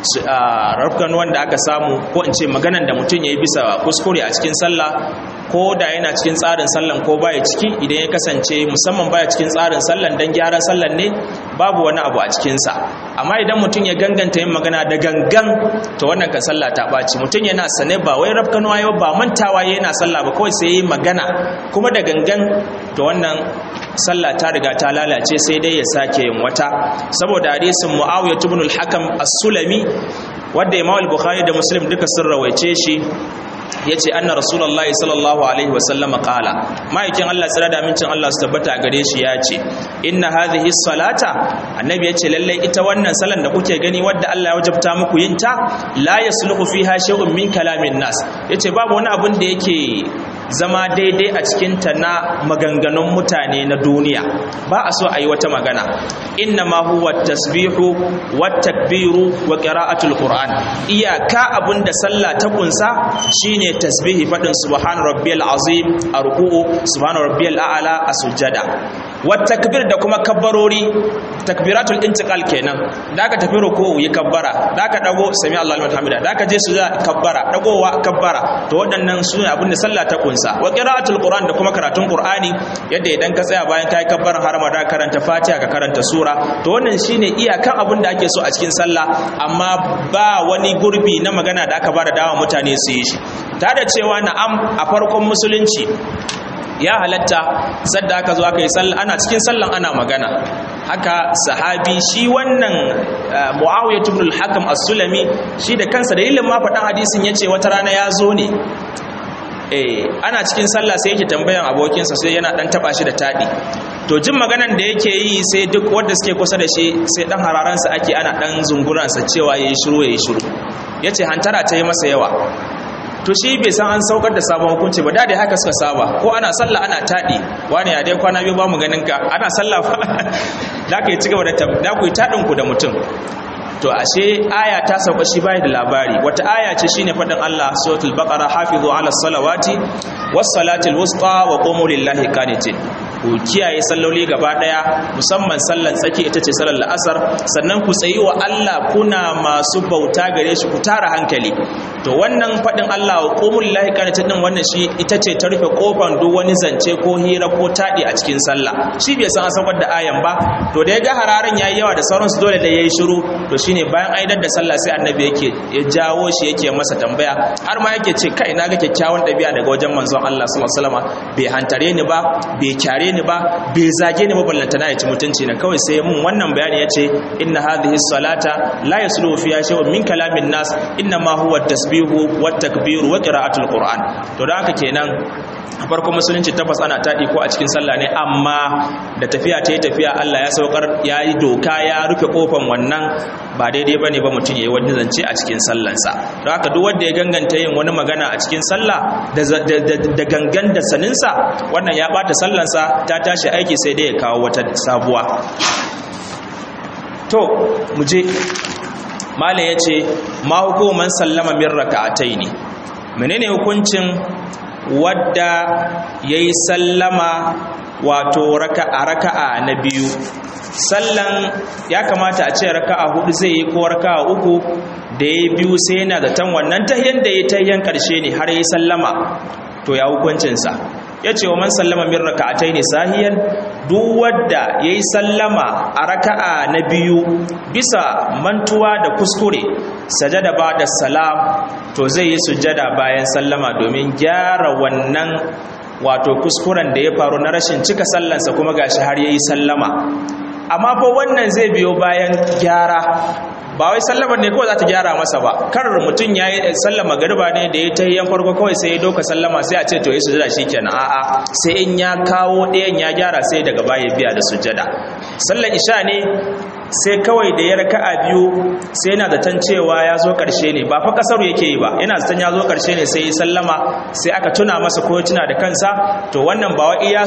rafkan wanda aka samu ko in ce maganan da mutum ya yi bisa kuskure a cikin sallah ko da yana cikin tsarin sallan ko baya ciki idan ya kasance musamman baya cikin tsarin sallan dan gyaran sallan ne babu wani abu a cikinsa amma idan mutum ya ganganta yin magana da gangan to wannan kan sallah ta ɓaci mutum yana sane ba wai rafkanuwa yau ba mantawa yana sallah ba kawai sai ya yi magana kuma da gangan to wannan sallah ta riga ta lalace sai dai ya sake yin wata saboda hadisin muawiya ibn al-hakam as-sulami wanda imam al-bukhari da muslim duka sun rawaice shi ya ce anna rasulullahi sallallahu alaihi wasallama kala ma'aikin Allah tsira da amincin Allah su tabbata gare shi ya ce inna hadhihi salata annabi ya ce lallai ita wannan salan da kuke gani wadda Allah ya wajabta muku yin ta la yasluhu fiha shay'un min kalamin nas yace babu wani abun da yake zama daidai a cikin ta na maganganun mutane na duniya ba a so a yi wata magana inna ma huwa tasbihu wat takbiru wa qira'atul qur'an iyaka abun da sallah ta kunsa shine tasbihi fadin subhana rabbiyal azim a ruku'u subhana rabbiyal a'la a sujjada wat takbir da kuma kabbarori takbiratul intiqal kenan da ka tafi ruku'u yi kabbara da ka dago sami Allahu liman hamida da ka je sujada kabbara dagowa kabbara to waɗannan su ne abin da sallah ta kunsa wa qira'atul qur'an da kuma karatun qur'ani yadda idan ka tsaya bayan kai kabbaran harama da karanta fatiha ka karanta sura to wannan shine iyakan abin da ake so a cikin sallah amma ba wani gurbi na magana da aka ba da dawa mutane su yi shi ta da cewa na'am a farkon musulunci ya halatta sadda aka zo aka yi sallah ana cikin sallan ana magana haka sahabi shi wannan muawiya ibn al-hakam as-sulami shi da kansa dalilin ma faɗan hadisin yace wata rana ya zo ne eh ana cikin sallah sai yake tambayan abokinsa sai yana dan taba shi da tadi to jin maganan da yake yi sai duk wanda suke kusa da shi sai dan hararansa ake ana dan zunguransa cewa yayi shiru yayi shiru yace hantara ta yi masa yawa to shi bai san an saukar da sabon hukunci ba da dai haka suka saba ko ana sallah ana taɗi wani ya dai kwana biyu ba mu ganin ka ana sallah fa da ka yi cigaba da da ku yi taɗin ku da mutum to ashe aya ta sauka shi bai da labari wata aya ce shine fadin Allah suratul baqara hafizu ala salawati was salatil wusta wa qumu lillahi qanitin ku kiyaye salloli gaba daya musamman sallan tsaki ita ce sallar la'asar sannan ku tsayi wa Allah kuna masu bauta gare shi ku tara hankali to wannan fadin Allah wa qumu lillahi qanitin din wannan shi ita ce ta rufe kofan duk wani zance ko hira ko tadi a cikin sallah shi bai san an saukar da ayan ba to da ya ga hararan yayi yawa da sauransu dole da yayi shiru to shine bayan aidar da sallah sai annabi yake ya jawo shi yake masa tambaya har ma yake ce kai na ga kyakkyawan ɗabi'a daga wajen manzon Allah sallallahu alaihi wasallam bai hantare ni ba bai kyare ni ba bai zage ni ba ballantana ya ci mutunci na kawai sai mun wannan bayani yace inna hadhihi salata la yasluhu fiha shay'un min kalamin nas inna ma huwa tasbihu wat takbiru wa qira'atul qur'an to da haka kenan a farkon musulunci tabbas ana taɗi ko a cikin sallah ne amma da tafiya ta yi tafiya Allah ya saukar ya yi doka ya rufe kofan wannan ba daidai ba ne ba mutum ya yi wani zance a cikin sallansa don haka duk wanda ya ganganta yin wani magana a cikin sallah da gangan da saninsa wannan ya ɓata sallansa ta tashi aiki sai dai ya kawo wata sabuwa to mu je malam ya ce ma hukuman sallama min raka'atai ne menene hukuncin wadda ya yi sallama wato a raka'a na biyu sallan ya kamata a ce raka'a hudu zai yi ko raka'a uku da ya biyu sai yana zaton wannan tahiyan da ya tahiyan karshe ne har ya sallama to ya hukuncinsa ya ce wa man sallama min raka'atai ne sahiyan duk wadda ya yi sallama a raka'a na biyu bisa mantuwa da kuskure sajada ba da salam to zai yi sujada bayan sallama domin gyara wannan wato kuskuren da ya faru na rashin cika sallansa kuma gashi har ya yi sallama amma fa wannan zai biyo bayan gyara ba wai sallamar ne kawai za ta gyara masa ba kar mutum ya yi sallama garba ne da ya ta yi farko kawai sai ya doka sallama sai a ce to yi sujada shi kenan a'a sai in ya kawo ɗayan ya gyara sai daga baya biya da sujada sallar isha ne sai kawai da ya raka a biyu sai yana zaton cewa ya zo ƙarshe ne ba fa ƙasar yake yi ba yana zaton ya zo ƙarshe ne sai ya sallama sai aka tuna masa ko ya tuna da kansa to wannan ba wa iya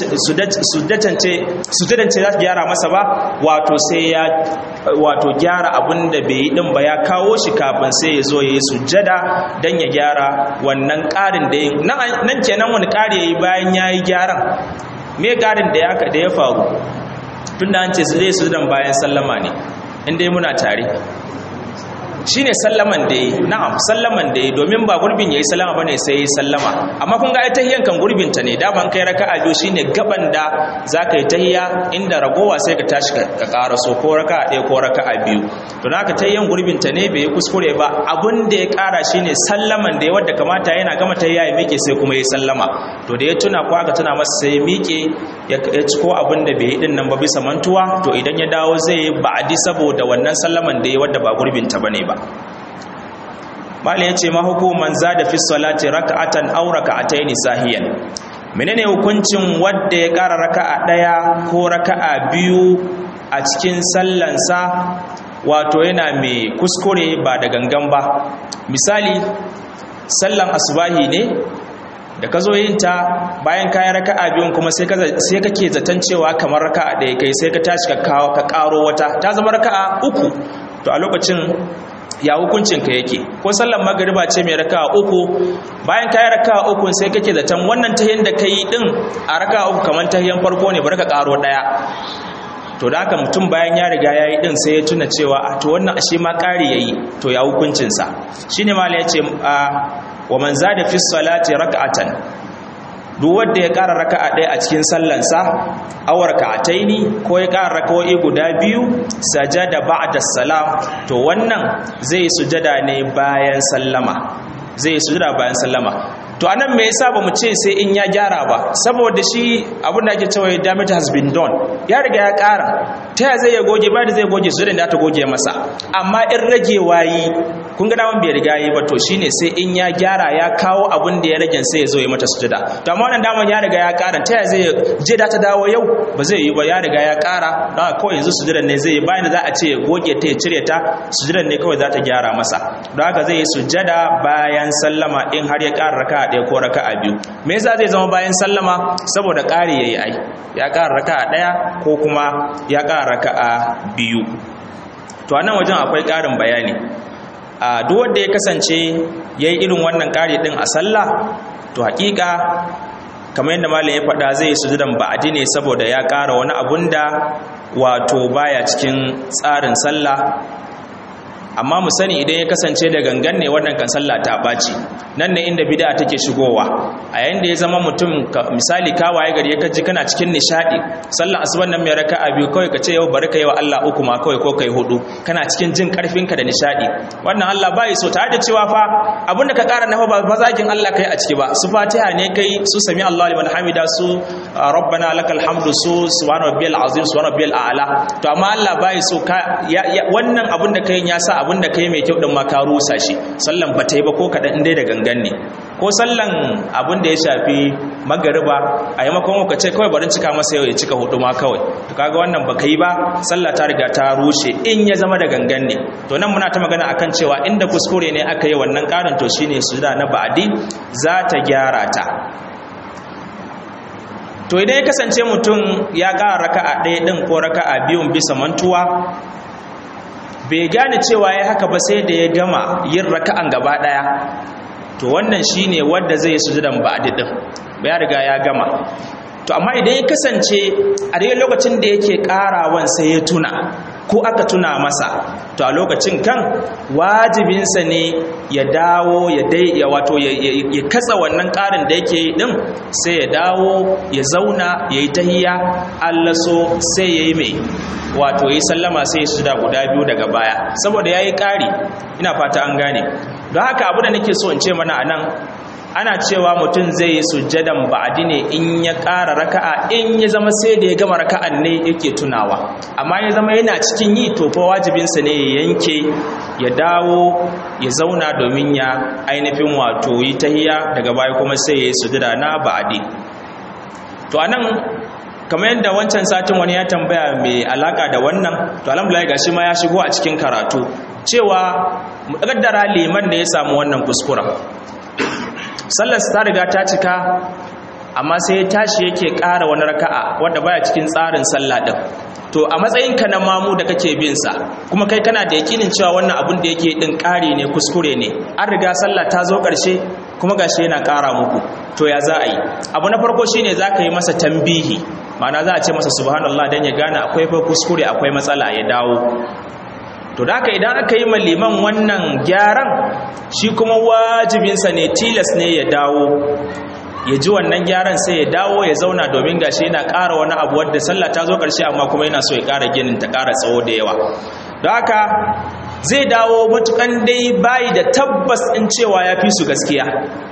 sujadance za ta gyara masa ba wato sai ya wato gyara abin da bai yi din ba ya kawo shi kafin sai ya zo ya yi sujada don ya gyara wannan ƙarin da ya nan kenan wani ƙari ya yi bayan ya yi gyaran me ƙarin da ya faru tun da an ce zai su dan bayan sallama ne inda yi muna tare shi ne sallaman da yi na'am sallaman da yi domin ba gurbin ya yi sallama ba ne sai ya yi sallama amma kun ga tahiyyan kan gurbinta ne daman kai raka a biyu shi ne gaban da za ka yi tahiya inda ragowa sai ka tashi ka ƙara so ko raka a ɗaya ko raka a biyu to na ka tahiyyan gurbinta ne bai yi kuskure ba abin da ya ƙara shi ne sallaman da ya wadda kamata yana gama tahiya ya miƙe sai kuma ya yi sallama to da ya tuna ko aka tuna masa sai ya miƙe ya ci ko abin da bai yi ɗin nan ba bisa mantuwa to idan ya dawo zai yi ba'adi saboda wannan sallaman da ya wadda ba gurbinta ba ne ba mali ya ce mahukuman za da fi salati raka'atan aw raka'ataini sahiyan menene hukuncin wanda ya ƙara raka'a ɗaya ko raka'a biyu a cikin sallansa wato yana mai kuskure ba da gangan ba misali sallan asubahi ne da ka zo yin ta bayan kayan raka'a biyun kuma sai kake zaton cewa kamar raka'a ɗaya kai sai ka tashi ka ƙaro wata ta zama raka'a uku to a lokacin ya hukuncin ka yake ko sallar magariba ce mai raka'a uku bayan kayi raka'a uku sai kake zaton wannan tahiyyar da kai din a raka'a uku kamar tahiyyar farko ne bari ka karo daya to da haka mutum bayan ya riga yayi din sai ya tuna cewa a to wannan ashe ma kari yayi to ya hukuncin sa shine mala yace wa man zada fi salati raka'atan duk wanda ya ƙara raka'a ɗaya a cikin sallansa awar ka'ataini ko ya ƙara raka'o'i guda biyu sajada ba'da salam to wannan zai sujada ne bayan sallama zai sujada bayan sallama to anan me yasa bamu ce sai in ya gyara ba saboda shi abin da ake cewa damage has been done ya riga ya ƙara ta ya zai ya goge ba da zai goge su da ta goge masa amma in rage wayi kun ga daman bai riga yi ba to shine sai in ya gyara ya kawo abin da ya rage sai ya zo ya mata sujada to amma wannan daman ya riga ya ƙara ta ya zai je da ta dawo yau ba zai yi ba ya riga ya ƙara don kawai yanzu sujudan ne zai yi bayan da za a ce ya goge ta ya cire ta sujudan ne kawai za ta gyara masa don haka zai yi sujada bayan sallama in har ya ƙara raka ɗaya ko raka a biyu me yasa zai zama bayan sallama saboda ƙari yayi ai ya ƙara raka a ɗaya ko kuma ya ƙara raka a biyu to a nan wajen akwai ƙarin bayani a duk wanda ya kasance yayi irin wannan ƙari ɗin a sallah to haƙiƙa kamar yadda malam ya faɗa zai sujudan ba'adi ne saboda ya ƙara wani abun da wato baya cikin tsarin sallah amma mu sani idan ya kasance da gangan ne wannan kan sallah ta ɓaci nan ne inda bid'a take shigowa a yayin da ya zama mutum misali ka waye gari ka ji kana cikin nishadi sallar asuban nan mai raka'a biyu kawai ka ce yau bari ka yi wa Allah uku ma kawai ko kai hudu kana cikin jin karfin ka da nishadi wannan Allah bai so tare da cewa fa abinda ka ƙara nafa ba zagin Allah kai a ciki ba su Fatiha ne kai su sami Allah liman hamida su rabbana lakal hamdu su subhana rabbiyal azim subhana rabbiyal a'la to amma Allah bai so ka wannan abin da kai ya sa abin da kai mai kyau din ma ka rusa shi sallan ba ta yi ba ko kaɗan dai da gangan ne ko sallan abin da ya shafi magariba a yi makon ka ce kawai barin cika masa yau ya cika hudu ma kawai to kaga wannan baka yi ba sallah ta riga ta rushe in ya zama da gangan ne to nan muna ta magana akan cewa inda kuskure ne aka yi wannan karin to shine sujuda na ba'adi za ta gyara ta to idan ya kasance mutum ya ƙara raka'a ɗaya ɗin ko raka'a biyun bisa mantuwa bai gane cewa ya haka ba sai da ya gama yin raka'an gaba ɗaya to wannan shine wanda zai yi sujudan ba'di din ya riga ya gama to amma idan ya kasance a daidai lokacin da yake karawan sai ya tuna ko aka tuna masa to a lokacin kan wajibinsa ne ya dawo ya dai ya wato ya katsa wannan karin da yake din sai ya dawo ya zauna ya yi tahiya Allah so sai ya yi mai wato ya yi sallama sai ya sujuda guda biyu daga baya saboda ya yi ƙari ina fata an gane don haka abu da nake so in ce mana a nan ana cewa mutum zai yi sujjadan ba'adi ne in ya ƙara raka'a in ya zama sai da ya gama raka'an ne yake tunawa amma ya zama yana cikin yi to fa wajibinsa ne ya yanke ya dawo ya zauna domin ya ainihin wato yi tahiya daga baya kuma sai ya yi sujjada na ba'adi to anan kamar yadda wancan satin wani ya tambaya mai alaka da wannan to alhamdulillah gashi ma ya shigo a cikin karatu cewa muƙaddara liman da ya samu wannan kuskura sallar ta riga ta cika amma sai ya tashi yake ƙara wani raka'a wanda baya cikin tsarin sallah din to a matsayinka na mamu da kake bin sa kuma kai kana da yakinin cewa wannan abun da yake din ƙari ne kuskure ne an riga sallah ta zo ƙarshe kuma gashi yana ƙara muku to ya za a yi abu na farko shine za ka yi masa tambihi ma'ana za a ce masa subhanallah dan ya gane akwai fa kuskure akwai matsala ya dawo to da haka idan aka yi ma liman wannan gyaran shi kuma wajibinsa ne tilas ne ya dawo ya ji wannan gyaran sai ya dawo ya zauna domin gashi yana ƙara wani abu wadda sallah ta zo ƙarshe amma kuma yana so ya ƙara ginin ta ƙara tsawo da yawa don haka zai dawo matukan dai bayi da tabbas ɗin cewa ya fi su gaskiya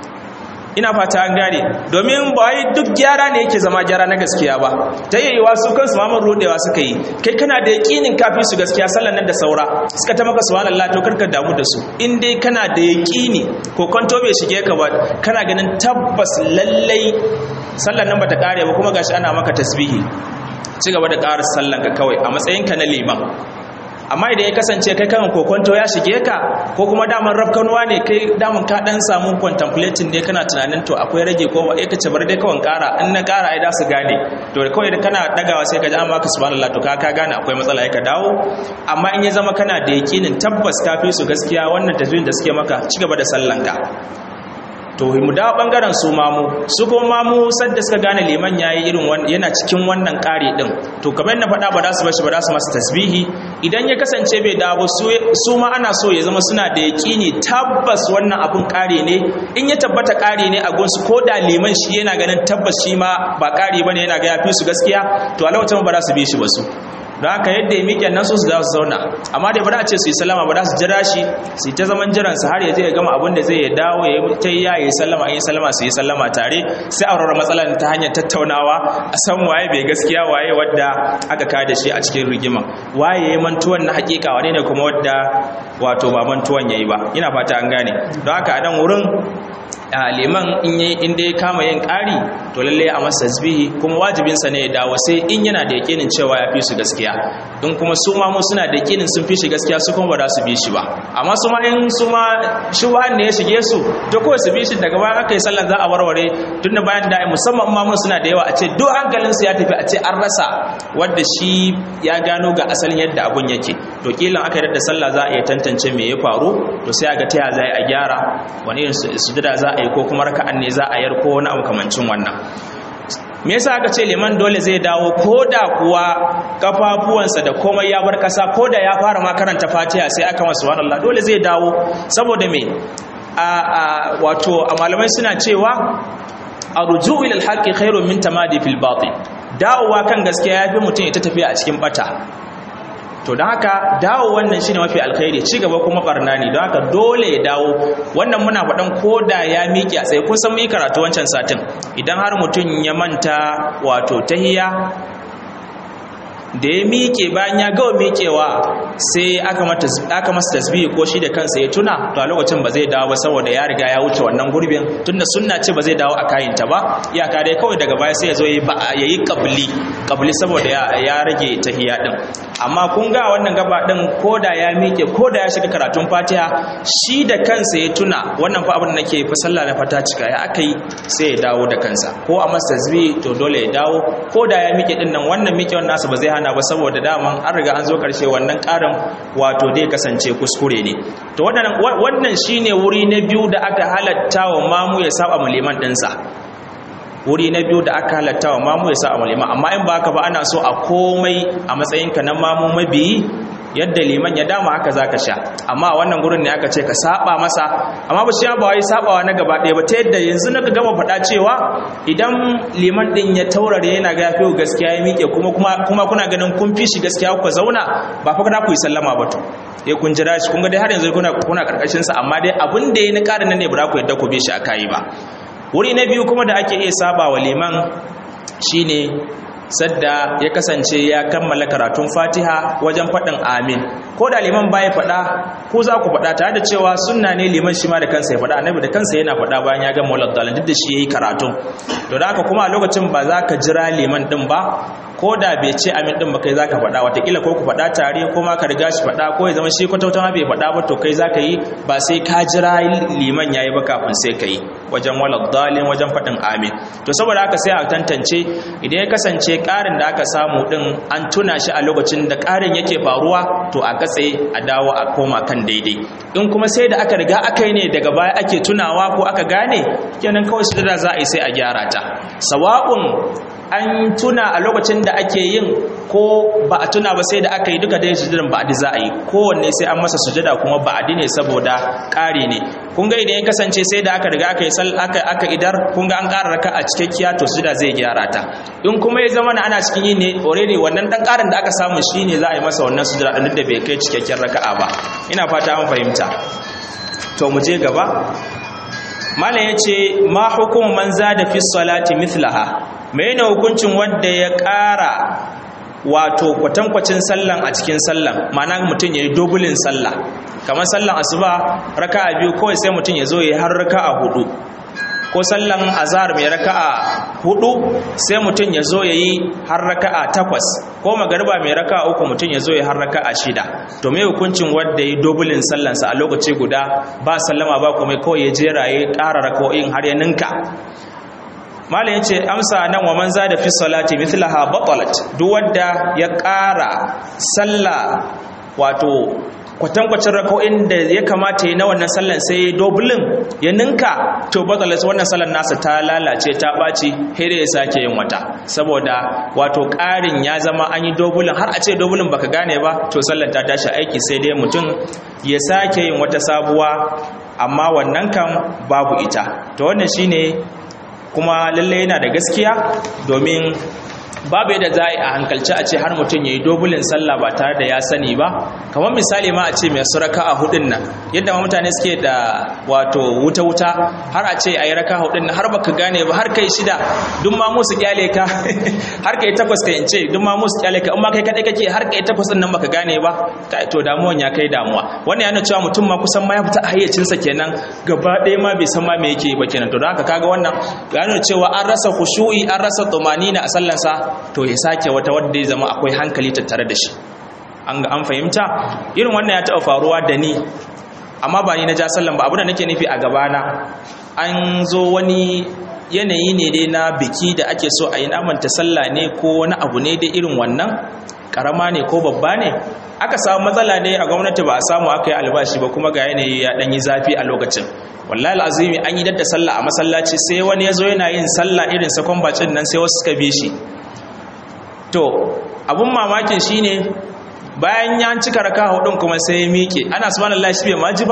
ina fata an gane domin ba wai duk gyara ne yake zama gyara na gaskiya ba ta yi su kansu mamar rodewa suka yi kai kana da yakinin kafin su gaskiya sallan nan da saura suka ta maka subhanallah to karka damu da su in dai kana da yakini ko kwanto bai shige ka ba kana ganin tabbas lallai sallan nan bata kare ba kuma gashi ana maka tasbihi ci gaba da ƙara sallan ka kawai a matsayinka na liman amma idan ya kasance kai kan kokonto ya shige ka ko kuma daman rafkanuwa ne kai daman ka dan samu contemplating ne kana tunanin to akwai rage ko ba ka ce bar dai kawai kara in na kara ai da su gane to kawai da kana dagawa sai ka ji an baka subhanallah to ka ka gane akwai matsala ai ka dawo amma in ya zama kana da yakinin tabbas ka fi su gaskiya wannan tajwid da suke maka ci gaba da sallanka to mu dawo bangaren su mamu su kuma mamu sadda suka gane liman yayi irin yana cikin wannan kare din to kamar na faɗa ba za su bashi ba za su masa tasbihi idan ya kasance bai dawo su ma ana so ya zama suna da yaƙini tabbas wannan abun kare ne in ya tabbata kare ne a gonsu ko da liman shi yana ganin tabbas shi ma ba kare bane yana ga ya fi su gaskiya to a lokacin ba za su bi shi ba su don haka yadda ya miƙe nan su su za su zauna amma da ba za a ce su yi salama ba za su jira shi su ta zaman jiran su har ya je ya gama abin da zai ya dawo ya yi ta ya yi sallama in yi sallama su yi sallama tare sai a rarra matsalar ta hanyar tattaunawa a san waye bai gaskiya waye wadda aka kada shi a cikin rigima waye ya yi mantuwan na hakika wane ne kuma wadda wato ba mantuwan ya yi ba ina fata an gane don haka a nan wurin liman in dai kama yin ƙari to lalle a masa tasbihi kuma wajibinsa ne ya dawo sai in yana da yakinin cewa ya fi su gaskiya in kuma su ma mu suna da yakinin sun fi shi gaskiya su kuma ba za su bi shi ba amma su ma in su ma shubhan ne ya shige su to kawai su bi shi daga bayan aka yi sallar za a warware tun da bayan da musamman ma mun suna da yawa a ce duk hankalin su ya tafi a ce an rasa wanda shi ya gano ga asalin yadda abun yake to kilan aka yi da sallah za a iya tantance me ya faru to sai a ga ta za a gyara wani irin sujada za a yi ko kuma raka'an ne za a yar ko wani abu kamancin wannan me yasa aka ce liman dole zai dawo ko da kuwa kafafuwansa da komai ya bar kasa ko da ya fara ma karanta fatiha sai aka masa subhanallah dole zai dawo saboda me a, a wato a malamai suna cewa arju ila alhaqi khairun min tamadi fil batil dawowa kan gaskiya yafi mutum ya ta tafiya a cikin bata to don haka dawo wannan shine mafi alkhairi ci gaba kuma barna ne don haka dole ya dawo wannan muna faɗan koda ya miƙe a tsaye kun san mu yi karatu wancan satin idan har mutum ya manta wato tahiya da ya miƙe bayan ya gawa miƙewa sai aka masa tasbihi ko shi da kansa ya tuna to a lokacin ba zai dawo ba saboda ya riga ya wuce wannan gurbin tunda sunna ce ba zai dawo a kayinta ba iyaka dai kawai daga baya sai ya zo ya yi kabli kabli saboda ya rage tahiya din amma kun ga wannan gaba din ko da ya miƙe ko da ya shiga karatun fatiha shi da kansa ya tuna wannan fa abin da nake fa sallah na fata cika ya aka yi sai ya dawo da kansa ko a masa tasbihi to dole ya dawo ko da ya miƙe din nan wannan miƙewar nasa ba zai hana ba saboda daman an riga an zo karshe wannan karin wato dai kasance kuskure ne to wannan shine wuri na biyu da aka halatta wa mamu ya saba maliman ɗinsa wuri na biyu da aka halatta wa mamu ya saba maliman amma in ba haka ba ana so a komai a matsayinka na mamu mabiyi yadda liman ya dama haka zaka sha amma wannan gurin ne aka ce ka saba masa amma ba shi ba wai sabawa na gaba ɗaya ba ta yadda yanzu naka gama faɗa cewa idan liman din ya taurare yana ga yafi gaskiya ya miƙe kuma kuma kuna ganin kun fi shi gaskiya ku zauna ba fa kada ku yi sallama ba to eh kun jira shi kun ga dai har yanzu kuna kuna karkashin sa amma dai abin da yayi na ƙarin nan ne ba ku yadda ku bi shi akai ba wuri na biyu kuma da ake iya saba wa liman shine sadda ya kasance ya kammala karatun fatiha wajen faɗin amin ko da liman baya faɗa ko za ku faɗa tare da cewa sunna ne liman shi ma da kansa ya faɗa annabi da kansa yana faɗa bayan ya gama walad dalil duk da shi yayi karatun to da haka kuma a lokacin ba za ka jira liman din ba ko da bai ce amin din ba kai zaka faɗa watakila ko ku faɗa tare ko ma ka riga shi faɗa ko ya zama shi kwatauta ma bai faɗa ba to kai zaka yi ba sai ka jira liman yayi ba kafin sai ka yi wajen walad dalil wajen faɗin amin to saboda haka sai a tantance idan ya kasance ƙarin da aka samu ɗin an tuna shi a lokacin da ƙarin yake faruwa to a katse a dawo a koma kan daidai in kuma sai da aka riga aka yi ne daga baya ake tunawa ko aka gane kenan kawai su da za a yi sai a gyara ta sawa'un an tuna a lokacin da ake yin ko ba a tuna ba sai da aka yi duka dai sujudan ba'adi za a yi kowanne sai an masa sujada kuma ba'adi ne saboda ƙari ne kun ga idan ya kasance sai da aka riga aka yi sal aka aka idar kun ga an ƙara raka a cikakkiya to sujuda zai gyara ta in kuma ya zama ana cikin yin ne already wannan dan ƙarin da aka samu shine za a yi masa wannan sujada din da bai kai cikakken raka'a ba ina fata an fahimta to mu je gaba malam yace ma hukumu man zada fi salati mithlaha mene hukuncin wanda ya ƙara wato kwatankwacin sallan a cikin sallan ma'ana mutum ya yi dobulin sallah kamar sallan asuba raka'a biyu kawai sai mutum ya zo ya har raka'a hudu ko sallan azhar mai raka'a hudu sai mutum ya zo ya yi har raka'a takwas ko magariba mai raka'a uku mutum ya zo ya har raka'a shida to me hukuncin wanda ya yi dobulin sallansa a lokaci guda ba sallama ba kuma kawai ya jera ya ƙara raka'o'in har ya ninka malam yace amsa nan wa man zada fi salati mithlaha batalat duk wanda ya ƙara sallah wato kwatankwacin rako'in da ya kamata yi na wannan sallan sai dobulin ya ninka to batalat wannan sallan nasa ta lalace ta ɓaci hede ya sake yin wata saboda wato ƙarin ya zama an yi dobulin har a ce dobulin baka gane ba to sallan ta tashi aiki sai dai mutum ya sake yin wata sabuwa amma wannan kan babu ita to wannan shine kuma lalle yana da gaskiya domin babu yadda za a hankalci a ce har mutum ya yi dobulin sallah ba tare da ya sani ba kamar misali ma a ce mai suraka a hudun nan yadda ma mutane suke da wato wuta-wuta har a ce a yi raka hudun nan har baka gane ba har kai shida duk ma musu kyale ka har kai takwas ka ce duk ma musu kyale ka in ma kai kadai kake har kai takwas din nan baka gane ba kai to damuwan ya kai damuwa wannan yana cewa mutum ma kusan ma ya fita a hayyacinsa kenan gaba ɗaya ma bai san ma me yake ba kenan to don haka kaga wannan ya nuna cewa an rasa khushu'i an rasa tumanina a sallansa to ya sake wata wadda ya zama akwai hankali tattare da shi an ga an fahimta irin wannan ya taɓa faruwa da ni amma ba ni na ja sallan ba abu da nake nufi a gabana an zo wani yanayi ne dai na biki da ake so a yi namanta sallah ne ko wani abu ne dai irin wannan karama ne ko babba ne aka samu matsala ne a gwamnati ba a samu aka yi albashi ba kuma ga yanayi ya ɗan yi zafi a lokacin wallahi al'azimi an yi dadda sallah a masallaci sai wani ya zo yana yin sallah irin sakon bacin nan sai wasu suka bi shi to abun mamakin shine bayan ya cika raka hudun kuma sai ya miƙe ana subhanallahi shi bai maji ba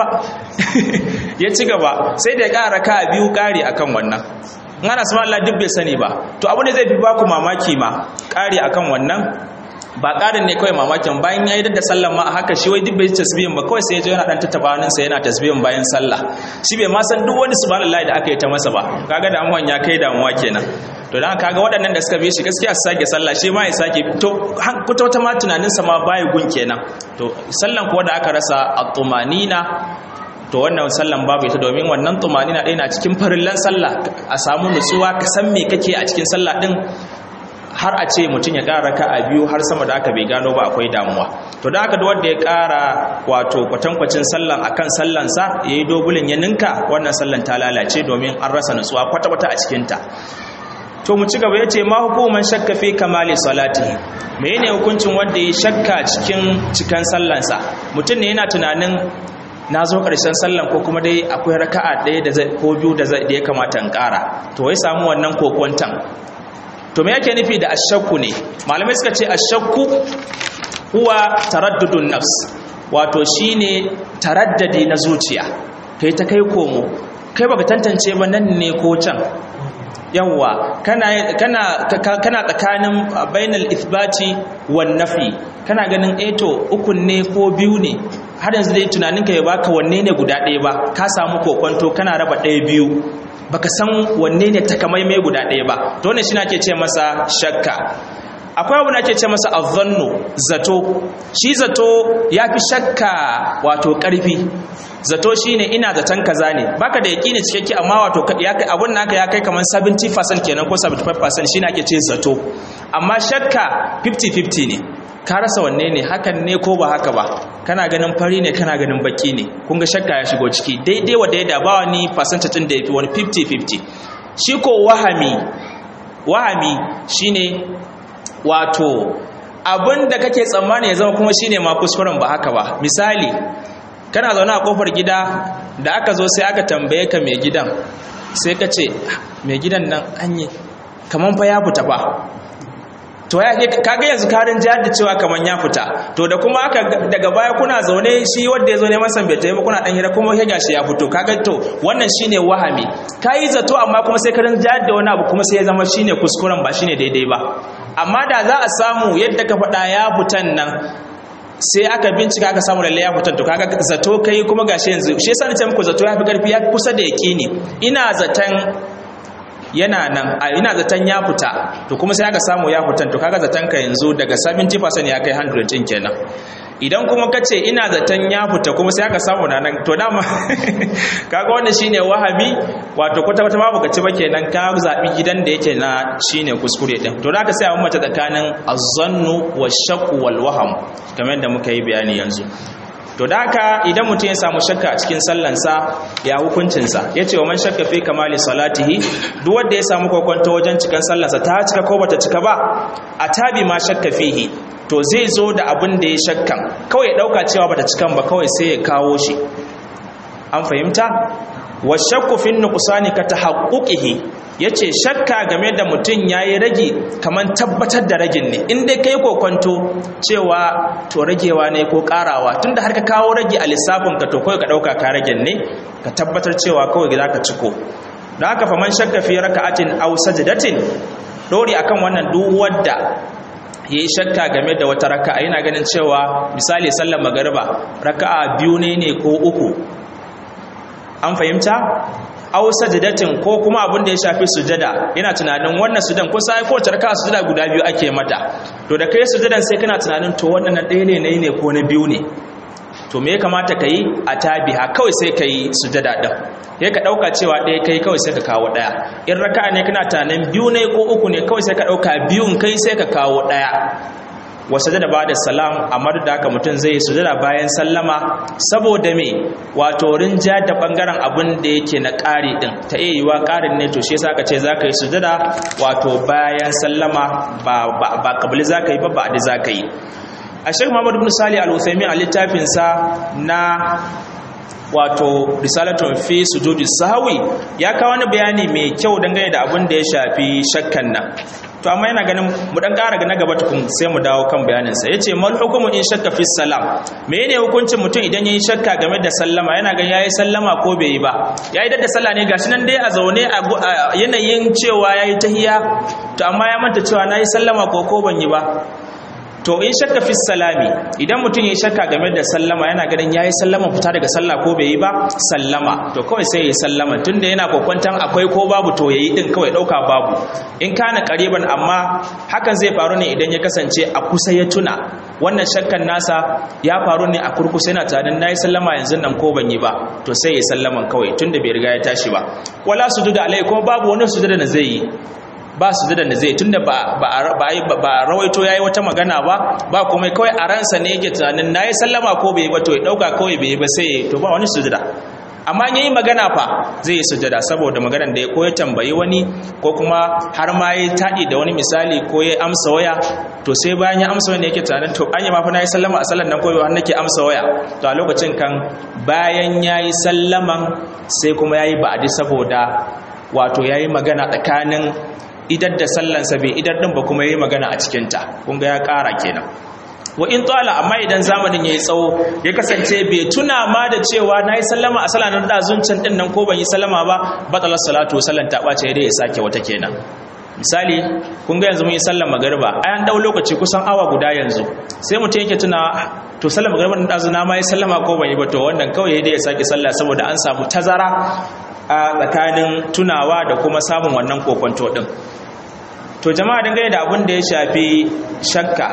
ya ci gaba sai da ya ƙara raka biyu ƙari akan wannan in ana subhanallahi duk bai sani ba to abu ne zai fi baku mamaki ma ƙari akan wannan ba ƙarin ne kawai mamakin bayan ya yi da sallan ma a haka shi wai duk bai tasbihin ba kawai sai ya je yana dan tattaba sa yana tasbihin bayan sallah shi bai ma san duk wani subhanallahi da aka yi ta masa ba kaga damuwan ya kai damuwa kenan to dan kaga waɗannan da suka bi shi gaskiya su sake sallah shi ma ya sake to kuta wata ma tunanin sa ma baya gun kenan to sallan kuwa da aka rasa at-tumanina to wannan sallan babu ita domin wannan tumanina ɗaya na cikin farillan sallah a samu nutsuwa ka san me kake a cikin sallah din har a ce mutum ya ƙara raka a biyu har sama da aka bai gano ba akwai damuwa to da aka wanda ya ƙara wato kwatankwacin sallan akan sallansa ya yi dobulin ya ninka wannan sallan ta lalace domin an rasa nutsuwa kwata-kwata a cikinta to mu ci gaba ya ce ma hukuman shakka fi kamali salati me ne hukuncin wanda ya shakka cikin cikan sallansa mutum ne yana tunanin na zo ƙarshen sallan ko kuma dai akwai raka'a ɗaya da ko biyu da ya kamata in ƙara to wai samu wannan kokwantan to me yake nufi da ashakku ne malamai suka ce ashakku huwa taraddudun nafs wato shine taraddadi na zuciya kai ta kai komo kai baka tantance ba nan ne ko can yawwa kana kana kana tsakanin bainal ithbati wan nafi kana ganin eh to ukun ne ko biyu ne har yanzu dai tunaninka ya baka wanne ne guda ɗaya ba ka samu kokonto kana raba ɗaya biyu baka san wanne ne takamaimai guda ɗaya ba to wannan shine ake ce masa shakka akwai abu da ake ce masa azzannu zato shi zato yafi shakka wato ƙarfi zato shine ina zaton kaza ne baka da yaƙini cikakke amma wato ya kai abun naka ya kai kamar 70% kenan ko 75% shine ake ce zato amma shakka 50-50 ne ka rasa wanne ne hakan ne ko ba haka ba kana ganin fari ne kana ganin baki ne kun ga shakka ya shigo ciki daidai wa daida ba wani percentage da yafi wani 50-50 shi ko wahami wahami shine wato abin da kake tsammani ya zama kuma shine ma kuskuren ba haka ba misali kana zaune a kofar gida da aka zo sai aka tambaye ka mai gidan sai ka ce mai gidan nan anye kaman fa ya fita fa to ya kaga yanzu karin jihar da cewa kaman ya fita to da kuma aka daga baya kuna zaune shi wanda ya zo neman san bai tayi ba kuna dan hira kuma ya gashi ya fito kaga to wannan shine wahami kai zato amma kuma sai karin jihar da wani abu kuma sai ya zama shine kuskuren ba shine daidai ba amma da za a samu yadda ka faɗa ya fitan nan sai aka bincika aka samu lalle ya fitan to kaga zato kai kuma gashi yanzu shi yasa nace muku zato ya fi karfi ya kusa da yaqini ina zaton yana nan a ina zaton ya fita to kuma sai aka samu ya fitan to kaga zaton ka yanzu daga 70% ya kai 100 din kenan idan kuma ka ce ina zaton ya fita kuma sai aka samu na nan to dama kaga wannan shine wahabi wato kwata kwata babu ka ci ba kenan ka zabi gidan da yake na shine kuskure din to da ka sai a mace tsakanin azzannu wa shakku wal waham kamar yadda muka yi bayani yanzu to da haka idan mutum ya samu shakka a cikin sallansa ya hukuncinsa ya ce wa man shakka fi kamali salatihi duk wanda ya samu kwakwanto wajen cikin sallansa ta cika ko bata cika ba a tabi ma shakka fihi to zai zo da abin da ya shakkan kawai ya dauka cewa bata cikan ba kawai sai ya kawo shi an fahimta wa shakku fi nuqsani ka tahaqquqihi yace shakka game da mutum yayi ragi kaman tabbatar da ragin ne in dai kai kokonto cewa to ragewa ne ko karawa tunda har ka kawo ragi a lissafin ka to kai ka dauka ka ragin ne ka tabbatar cewa kawai za ka ciko dan haka faman shakka fi raka'atin aw sajdatin dori akan wannan duk wanda ya yi shakka game da wata raka'a yana ganin cewa misali sallar magariba raka'a biyu ne ne ko uku an fahimta aw sajdatin ko kuma abin da ya shafi sujada yana tunanin wannan sujudan ko sai ko tarka sujada guda biyu ake mata to da kai sujudan sai kana tunanin to wannan na ɗaya ne nayi ne ko na biyu ne to me ya kamata ka yi a tabiha kawai sai ka yi sujada ɗin ya ka ɗauka cewa ɗaya kai kawai sai ka kawo ɗaya in raka ne kana tunanin biyu ne ko uku ne kawai sai ka ɗauka biyun kai sai ka kawo ɗaya wa sujada ba da salam amma da haka mutum zai sujada bayan sallama saboda me wato rinja da bangaren abin da yake na ƙari din ta iya yiwa ƙarin ne to shi yasa ka ce za ka yi sujada wato bayan sallama ba ba ba kabili za ka yi ba ba da za ka yi a shek muhammad ibn salih al-uthaymin a littafinsa na wato risalatun fi sujudi sahwi ya kawo wani bayani mai kyau dangane da abin da ya shafi shakkan nan to amma yana ganin mu dan ƙara na gaba tukun sai mu dawo kan bayaninsa yace mal hukumu in shakka fi salam menene hukuncin mutum idan yayi shakka game da sallama yana ganin yayi sallama ko bai yi ba yayi da sallah ne gashi nan dai a zaune a yanayin cewa yayi tahiyya to amma ya manta cewa nayi sallama ko ko ban yi ba to in shakka fi salami idan mutum ya shakka game da sallama yana ganin yayi sallama fita daga sallah ko bai yi ba sallama to kawai sai ya sallama tunda yana kokwantan akwai ko babu to yayi din kawai dauka babu in kana qariban amma hakan zai faru ne idan ya kasance a kusa ya tuna wannan shakkan nasa ya faru ne a kurkusa yana tunanin nayi sallama yanzu nan ko ban yi ba to sai ya sallaman kawai tunda bai riga ya tashi ba wala sujuda alai kuma babu wani sujuda da zai yi ba su da zai tunda ba ba rawaito yayi wata magana ba ba kuma kawai a ransa ne yake tunanin nayi sallama ko bai ba to ya dauka kawai bai ba sai to ba wani sujada amma yayi magana fa zai yi sujada saboda maganar da ya koya tambayi wani ko kuma har ma yayi tadi da wani misali ko ya amsa waya to sai bayan ya amsa waya ne yake tunanin to anya ma fa nayi sallama a sallan nan ko har nake amsa waya to a lokacin kan bayan yayi sallaman sai kuma yayi ba'adi saboda wato yayi magana tsakanin idar da sallansa bai idar din ba kuma yayi magana a cikinta kun ga ya ƙara kenan wa in tsala amma idan zamanin yayi tsawo ya kasance bai tuna ma da cewa nayi sallama a sallar da zuncin din nan ko ban yi sallama ba batalar salatu sallan ta bace dai ya sake wata kenan misali kun ga yanzu mun yi sallar magariba an dau lokaci kusan awa guda yanzu sai mutum yake tuna to sallar magariba din dazu na ma yi sallama ko ban yi ba to wannan kawai dai ya sake sallah saboda an samu tazara a tsakanin tunawa da kuma samun wannan kokonto din to jama'a dangane da abin da ya shafi shakka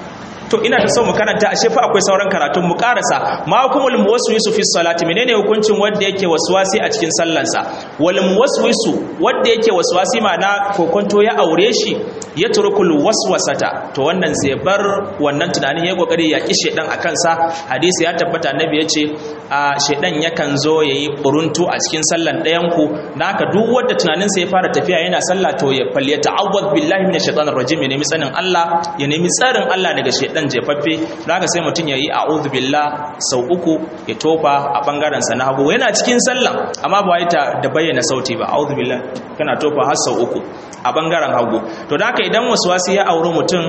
to ina da so mu karanta ashe fa akwai sauran karatun mu karasa ma hukumul muwaswisu fi salati menene hukuncin wanda yake waswasi a cikin sallansa wal muwaswisu wanda yake waswasi ma'ana kokonto ya aure shi ya turkul waswasata to wannan zai bar wannan tunanin ya kokari ya ki shedan a kansa hadisi ya tabbata annabi yace a shedan yakan zo yayi buruntu a cikin sallan ɗayan ku naka duk wanda tunaninsa ya fara tafiya yana sallah to ya falyata awwad billahi minash shaitanir rajim ya nemi tsarin Allah ya nemi tsarin Allah daga shedan jefaffe haka sai mutum ya yi a'udhu billah sau uku ya tofa a bangaren sa na hagu yana cikin sallah amma ba ta da bayyana sauti ba a'udhu billah kana tofa har sau uku a bangaren hagu to da haka idan waswasi ya auri mutum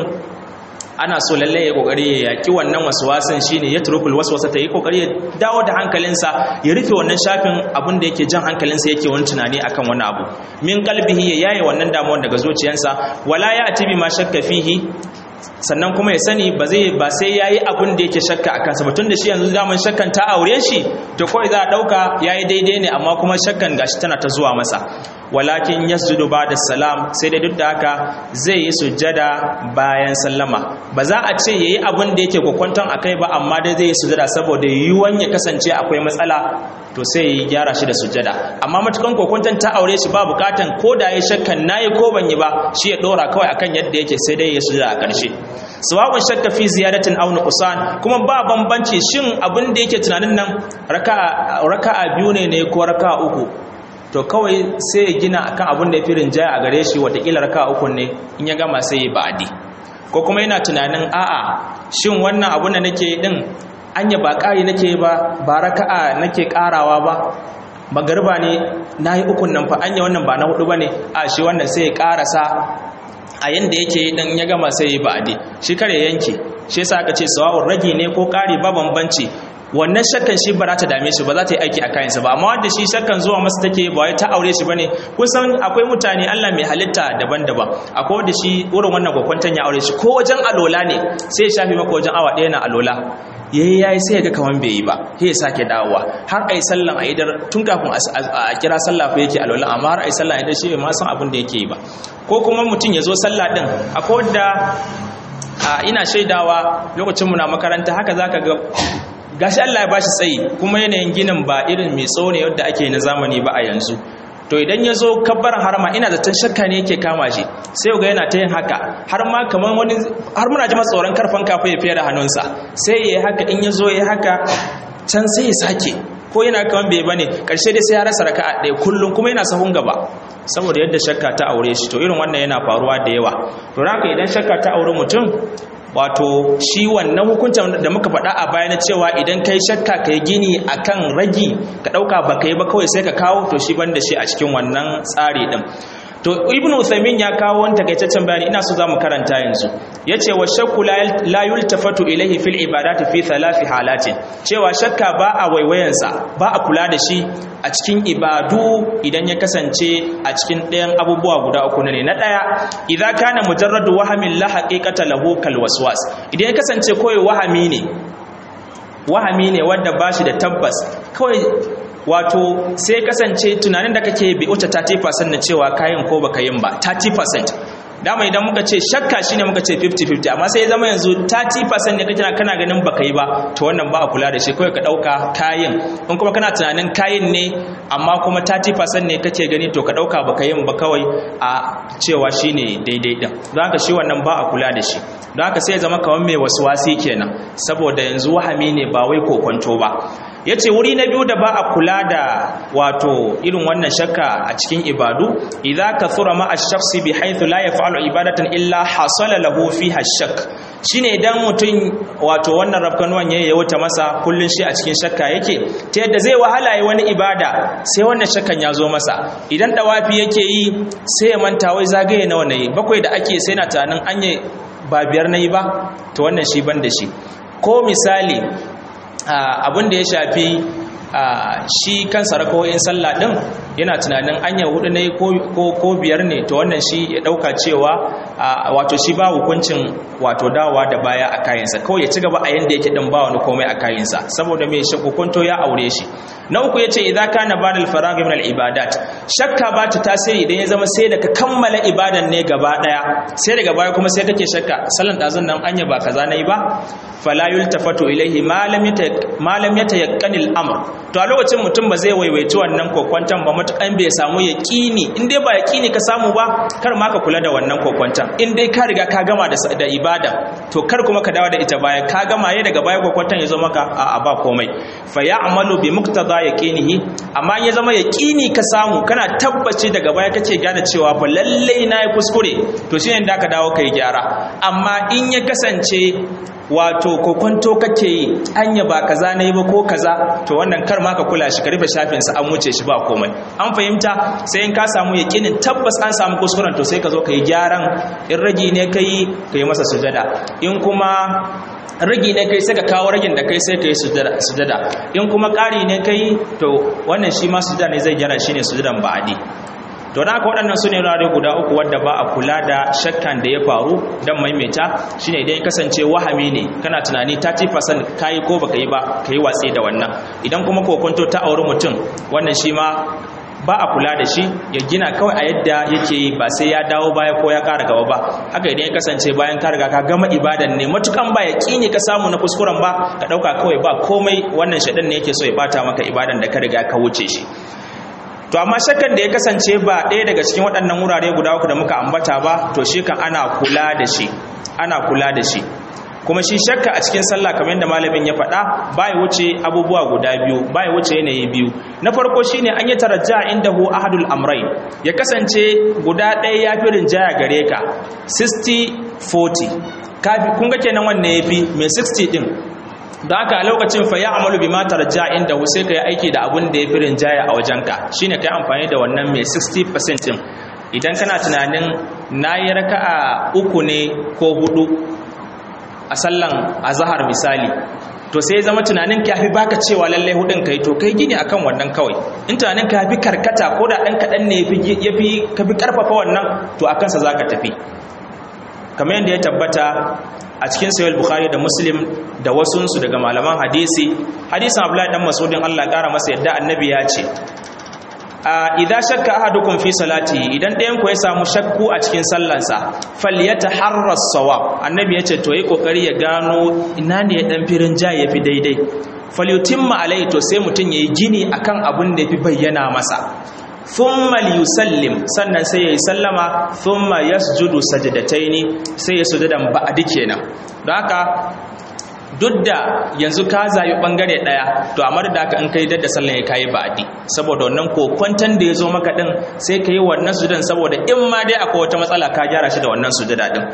ana so lalle ya kokari ya yaki wannan waswasin shine ya turukul waswasa ta yi kokari ya dawo da hankalinsa ya rufe wannan shafin abin da yake jan hankalinsa yake wani tunani akan wani abu min qalbihi ya yaye wannan damuwar daga zuciyarsa wala ya atibi ma shakka fihi sannan kuma ya sani ba zai ba sai yayi abin da yake shakka a kansa ba tun da shi yanzu daman shakkan ta aure shi to kawai za a dauka yayi daidai ne amma kuma shakkan gashi tana ta zuwa masa walakin yasjudu ba'da salam sai dai duk da haka zai yi sujjada bayan sallama ba za a ce yayi abin da yake kokwanton akai ba amma dai zai yi sujjada saboda yiwuwan ya kasance akwai matsala to sai ya gyara shi da sujjada amma matukan kokwanton ta aure shi ba bukatan ko da ya shakkan nayi ko ban yi ba shi ya dora kawai akan yadda yake sai dai ya sujjada a ƙarshe sawa'un shakka fi ziyadatin aw nuqsan kuma ba bambanci shin abin da yake tunanin nan raka'a raka'a biyu ne ne ko raka'a uku to kawai sai ya gina akan abin da ya fi rinjaya a gare shi watakila raka'a uku ne in ya gama sai ya ba'adi ko kuma yana tunanin a'a shin wannan abin da nake din anya ba ƙari nake ba ba raka'a nake ƙarawa ba magarba ne nayi ukun nan fa anya wannan ba na hudu bane a shi wannan sai ya ƙarasa a yanda yake dan ya gama sai ya ba'adi shi kare yanke shi yasa aka ce sawa'un ragi ne ko ƙari ba bambanci wannan shakkan shi ba za ta dame shi ba za ta yi aiki a kayansa ba amma wanda shi shakkan zuwa masa take ba wai ta aure shi bane kusan akwai mutane Allah mai halitta daban-daban akwai wanda shi wurin wannan gwakwantan ya aure shi ko wajen alola ne sai ya shafi maka wajen awa ɗaya na alola yayi yayi sai ga kaman bai yi ba sai ya sake dawowa har ai sallan a idar tun kafin a kira sallah fa yake alola amma har ai sallan idar shi bai ma san abin da yake yi ba ko kuma mutum ya zo sallah din akwai wanda ina shaidawa lokacin mu na makaranta haka zaka ga gashi Allah ya bashi tsayi kuma yanayin ginin ba irin mai tsawo ne yadda ake na zamani ba a yanzu to idan ya zo kabbaran harama ina zaton shakka ne yake kama shi sai ga yana ta yin haka har ma kamar wani har muna ji tsoron karfan kafa ya fiye da hannunsa sai ya yi haka in ya zo ya haka can sai ya sake ko yana kaman bai bane karshe dai sai ya rasa raka'a ɗaya kullum kuma yana sahun gaba saboda yadda shakka ta aure shi to irin wannan yana faruwa da yawa to haka idan shakka ta aure mutum wato shi wannan hukuncin da muka faɗa a baya na cewa idan kai shakka kai gini akan ragi ka ɗauka ba ka yi ba kawai sai ka kawo to shi ban da shi a cikin wannan tsari ɗin to ibn Uthaymin ya kawo wani takaitaccen bayani ina so za mu karanta yanzu yace wa shakku la yultafatu ilayhi fil ibadati fi thalathi halatin cewa shakka ba a waiwayansa ba a kula da shi a cikin ibadu idan ya kasance a cikin ɗayan abubuwa guda uku ne na ɗaya idan kana mujarradu wahamin la haqiqata lahu kal waswas idan ya kasance kawai wahami ne wahami ne wanda bashi da tabbas kawai wato sai kasance tunanin da kake bi wuce 30% na cewa kayan ko baka yin ba 30% dama idan muka ce shakka shine muka ce 50-50 amma sai ya zama yanzu 30% ne kake kana ganin baka yi ba to wannan ba a kula da shi kawai ka dauka kayan in kuma kana tunanin kayan ne amma kuma 30% ne kake gani to ka dauka baka yin ba kawai a cewa shine daidai din don haka shi wannan ba a kula da shi don haka sai ya zama kamar mai wasi kenan saboda yanzu wahami ne ba wai kokonto ba ya ce wuri na biyu da ba a kula da wato irin wannan shakka a cikin ibadu idan ka tsura ma a shafsi bi haithu la ya fa'alu ibadatan illa hasala lahu fi hashak shine idan mutum wato wannan rafkanuwan ya yawata masa kullun shi a cikin shakka yake ta yadda zai wahala yi wani ibada sai wannan shakkan ya zo masa idan dawafi yake yi sai ya manta wai zagaye nawa ne bakwai da ake sai na tunanin anye ba biyar nayi ba to wannan shi ban da shi ko misali abin da ya shafi shi kansa rakawoyin sallah din yana tunanin anya hudu ne ko biyar ne to wannan shi ya dauka cewa wato shi ba hukuncin wato dawa da baya a kayansa kawai ya ci gaba a yanda yake din ba wani komai a kayansa saboda mai shi hukunto ya aure shi na uku yace idza kana ba'da al-faragh min al-ibadat shakka ba ta tasiri idan ya zama sai da ka kammala ibadan ne gaba daya sai daga baya kuma sai kake shakka sallan dazun nan anya ba kaza nayi ba fala yultafatu ilaihi ma lam yata ma lam yatayaqqani al-amr to a lokacin mutum ba zai waiwaici wannan kokwantan ba matukan bai samu yaqini in dai ba yaqini ka samu ba kar ma ka kula da wannan kokwantan in dai ka riga ka gama da da ibada to kar kuma ka dawo da ita baya ka gama yayin daga baya kokwantan ya zo maka a ba komai fa ya'malu bi muqtada yaqinihi amma ya zama yaqini ka samu kana tabbaci daga baya kake gane cewa fa lalle na yi kuskure to shine da ka dawo kai gyara amma in ya kasance wato kokonto kake yi anya ba kaza nayi ba ko kaza to wannan kar ma ka kula shi ka rufe shafin sa an wuce shi ba komai an fahimta sai in ka samu yakinin tabbas an samu kuskuren to sai ka zo ka yi gyaran in ragi ne kai ka yi masa sujada in kuma ragi ne kai sai ka kawo ragin da kai sai ka yi sujada in kuma ƙari ne kai to wannan shi ma sujada ne zai gyara shine sujadan ba'adi to da haka waɗannan su ne wurare guda uku wadda ba a kula da shakkan da ya faru don maimaita shine idan ya kasance wahami ne kana tunani 30% kayi ko baka yi ba ka yi watsi da wannan idan kuma kokonto ta auri mutum wannan shi ma ba a kula da shi ya gina kawai a yadda yake yi ba sai ya dawo baya ko ya ƙara gaba ba haka idan ya kasance bayan ka riga ka gama ibadan ne matukan ba ya ne ka samu na kuskuren ba ka ɗauka kawai ba komai wannan shaɗan ne yake so ya bata maka ibadan da ka riga ka wuce shi to amma shakkan da ya kasance ba ɗaya daga cikin waɗannan wurare guda uku da muka ambata ba to shi kan ana kula da shi ana kula da shi kuma shi shakka a cikin sallah kamar yadda malamin ya faɗa ba ya wuce abubuwa guda biyu ba ya wuce yanayi biyu na farko shine an yi tarajja inda hu ahadul amrai ya kasance guda ɗaya ya fi rinjaya gare ka 60-40 kafi kun ga kenan wannan ya fi mai 60 ɗin da haka a lokacin fa ya amalu bi matar ja inda sai ka yi aiki da abun da ya fi rinjaya a wajenka shine ka yi amfani da wannan mai 60% din idan kana tunanin na yi raka'a uku ne ko hudu a sallan azahar misali to sai zama tunanin ka fi baka cewa lalle hudun kai to kai gini akan wannan kawai in tunanin ka fi karkata ko da dan kadan ne ya fi ka fi karfafa wannan to akan sa zaka tafi kamar yadda ya tabbata a cikin sayar bukhari da muslim da wasunsu daga malaman hadisi hadisin abdullahi dan masudin allah kara masa yadda annabi ya ce idan shakka ahadukum fi salati idan ɗayan ku ya samu shakku a cikin sallansa falyataharras sawab annabi ya ce to yi kokari ya gano ina ne dan firin ja ya fi daidai falyutimma alai to sai mutum yayi gini akan abin da yafi bayyana masa thumma liyusallim sannan sai yayi sallama thumma yasjudu sajdataini sai ya sujudan ba'di kenan don haka duk da yanzu ka zabi bangare daya to amma da haka in kai dadda sallan ya kai ba'di saboda wannan kokwantan da yazo maka din sai kai wannan sujudan saboda in ma dai akwai wata matsala ka gyara shi da wannan sujuda din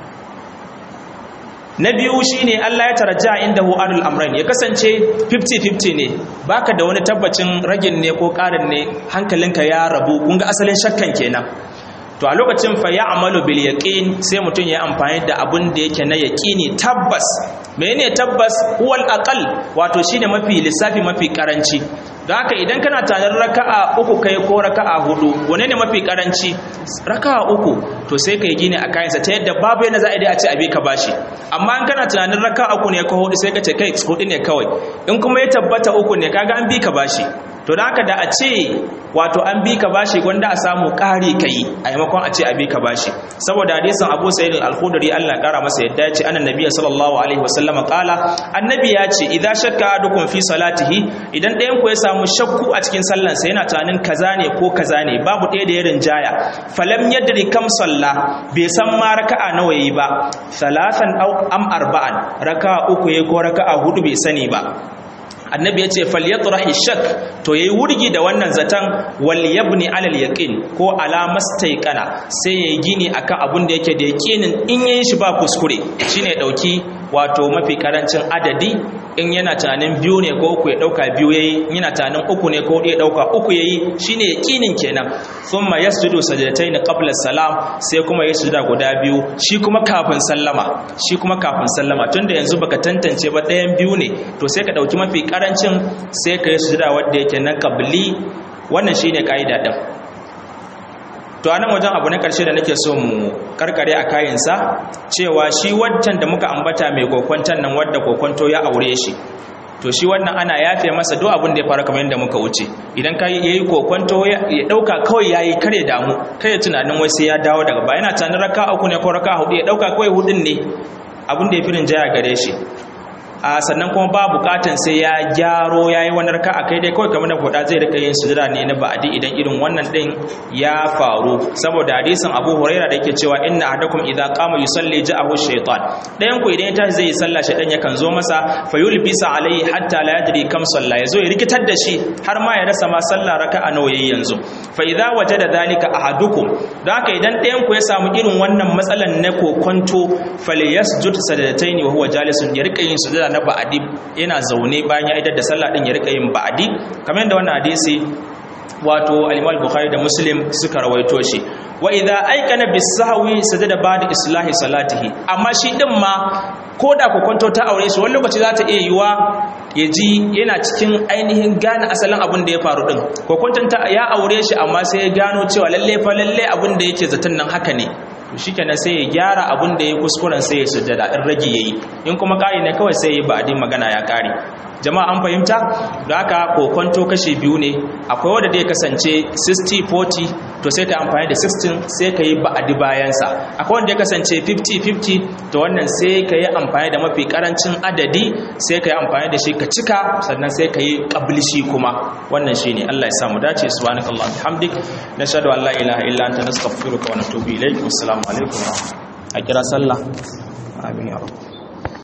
na biyu shine Allah ya tarajja inda hu adul amrain ya kasance 50-50 ne baka da wani tabbacin ragin ne ko karin ne hankalinka ya rabu kun ga asalin shakkan kenan to a lokacin fa ya amalu bil yaqin sai mutum ya amfani da abun da yake na yaqini tabbas menene tabbas huwal aqal wato shine mafi lissafi mafi karanci don haka idan kana tanar raka'a uku kai ko raka'a hudu wane ne mafi karanci raka'a uku to sai kai gine a kayansa ta yadda babu yana za a dai a ce abi ka bashi amma in kana tunanin raka'a uku ne ko hudu sai ka ce kai hudu ne kawai in kuma ya tabbata uku ne kaga an bi ka bashi to da haka da a ce wato an bi ka bashi gwanda a samu ƙari ka yi a yamakon a ce a bi ka bashi saboda hadisin abu sa'id al-khudri Allah ƙara masa yadda ya ce annan nabiyyi sallallahu alaihi wasallama qala annabi ya ce idan shakka adukum fi salatihi idan ɗayan ku ya samu shakku a cikin sallansa yana tunanin kaza ne ko kaza ne babu ɗaya da ya rinjaya falam yadri kam salla bai san ma raka'a nawa yayi ba thalathan aw am arba'an raka'a uku yayi ko raka'a hudu bai sani ba annabi ya ce falyatrahi shak to yayi wurgi da wannan zatan wal yabni alal yaqin ko ala mastaiqana sai yayi gini akan abun da yake da yaqinin in yayin shi ba kuskure shine ya dauki wato mafi karancin adadi in yana tunanin biyu ne ko uku ya dauka biyu yayi in yana tunanin uku ne ko ya dauka uku yayi shine yaqinin kenan thumma yasjudu sajdatayn qabla salam sai kuma ya sujuda guda biyu shi kuma kafin sallama shi kuma kafin sallama tunda yanzu baka tantance ba ɗayan biyu ne to sai ka dauki mafi karancin sai ka yi sujuda wanda yake na qabli wannan shine kaida din to anan wajen abu na karshe da nake so mu karkare a kayansa cewa shi wancan da muka ambata mai kokwantan nan wadda kokwanto ya aure shi to shi wannan ana yafe masa duk abin da ya faru kamar yadda muka wuce idan ka yayi kokwanto ya dauka kawai yayi kare damu kare tunanin wai sai ya dawo daga baya yana tunanin raka uku ne ko raka hudu ya dauka kawai hudun ne abin da ya firin jaya gare shi a sannan kuma ba bukatan sai ya gyaro ya yi wani raka a kai dai kawai kamar da kuɗa zai rika yin sujira ne na ba'adi idan irin wannan ɗin ya faru saboda hadisin abu huraira da yake cewa inna ahadakum idza qama yusalli ja'ahu shaytan ɗayan ku idan ya tashi zai yi sallah shaytan yakan zo masa fa yulbisa alayhi hatta la yadri kam salla yazo ya rikitar da shi har ma ya rasa ma sallah raka'a nawa yayi yanzu fa idza wajada dhalika ahadukum don haka idan ɗayan ku ya samu irin wannan matsalan na kokonto falyasjud sadataini wa huwa jalisun ya rika yin sujada na ba'adi yana zaune bayan ya idar da sallah din ya rika yin ba'adi kamar yadda wannan hadisi wato al-Imam Bukhari da Muslim suka rawaito shi wa idza aikana bis-sahwi sajada ba'da islahi salatihi amma shi din ma koda kokonto ta aure shi wani lokaci za ta iya yiwa ya ji yana cikin ainihin gane asalin abin da ya faru din kokonton ta ya aure shi amma sai ya gano cewa lalle fa lalle abin da yake zaton nan haka ne to shikenan sai ya gyara abin da ya kuskuren sai ya sujjada in rage yayi in kuma kari ne kawai sai ya ba adin magana ya kare jama'a an fahimta da haka kokonto kashi biyu ne akwai wanda da ya kasance 60-40 to sai ka amfani da 16 sai ka yi ba'adi bayansa akwai wanda ya kasance 50-50 to wannan sai ka yi amfani da mafi karancin adadi sai ka yi amfani da shi ka cika sannan sai ka yi kablishi kuma wannan shi ne Allah ya samu dace subhanaka Allah bihamdik nashhadu an la ilaha illa anta nastaghfiruka wa natubu ilayk wassalamu alaikum a kira sallah amin ya rabb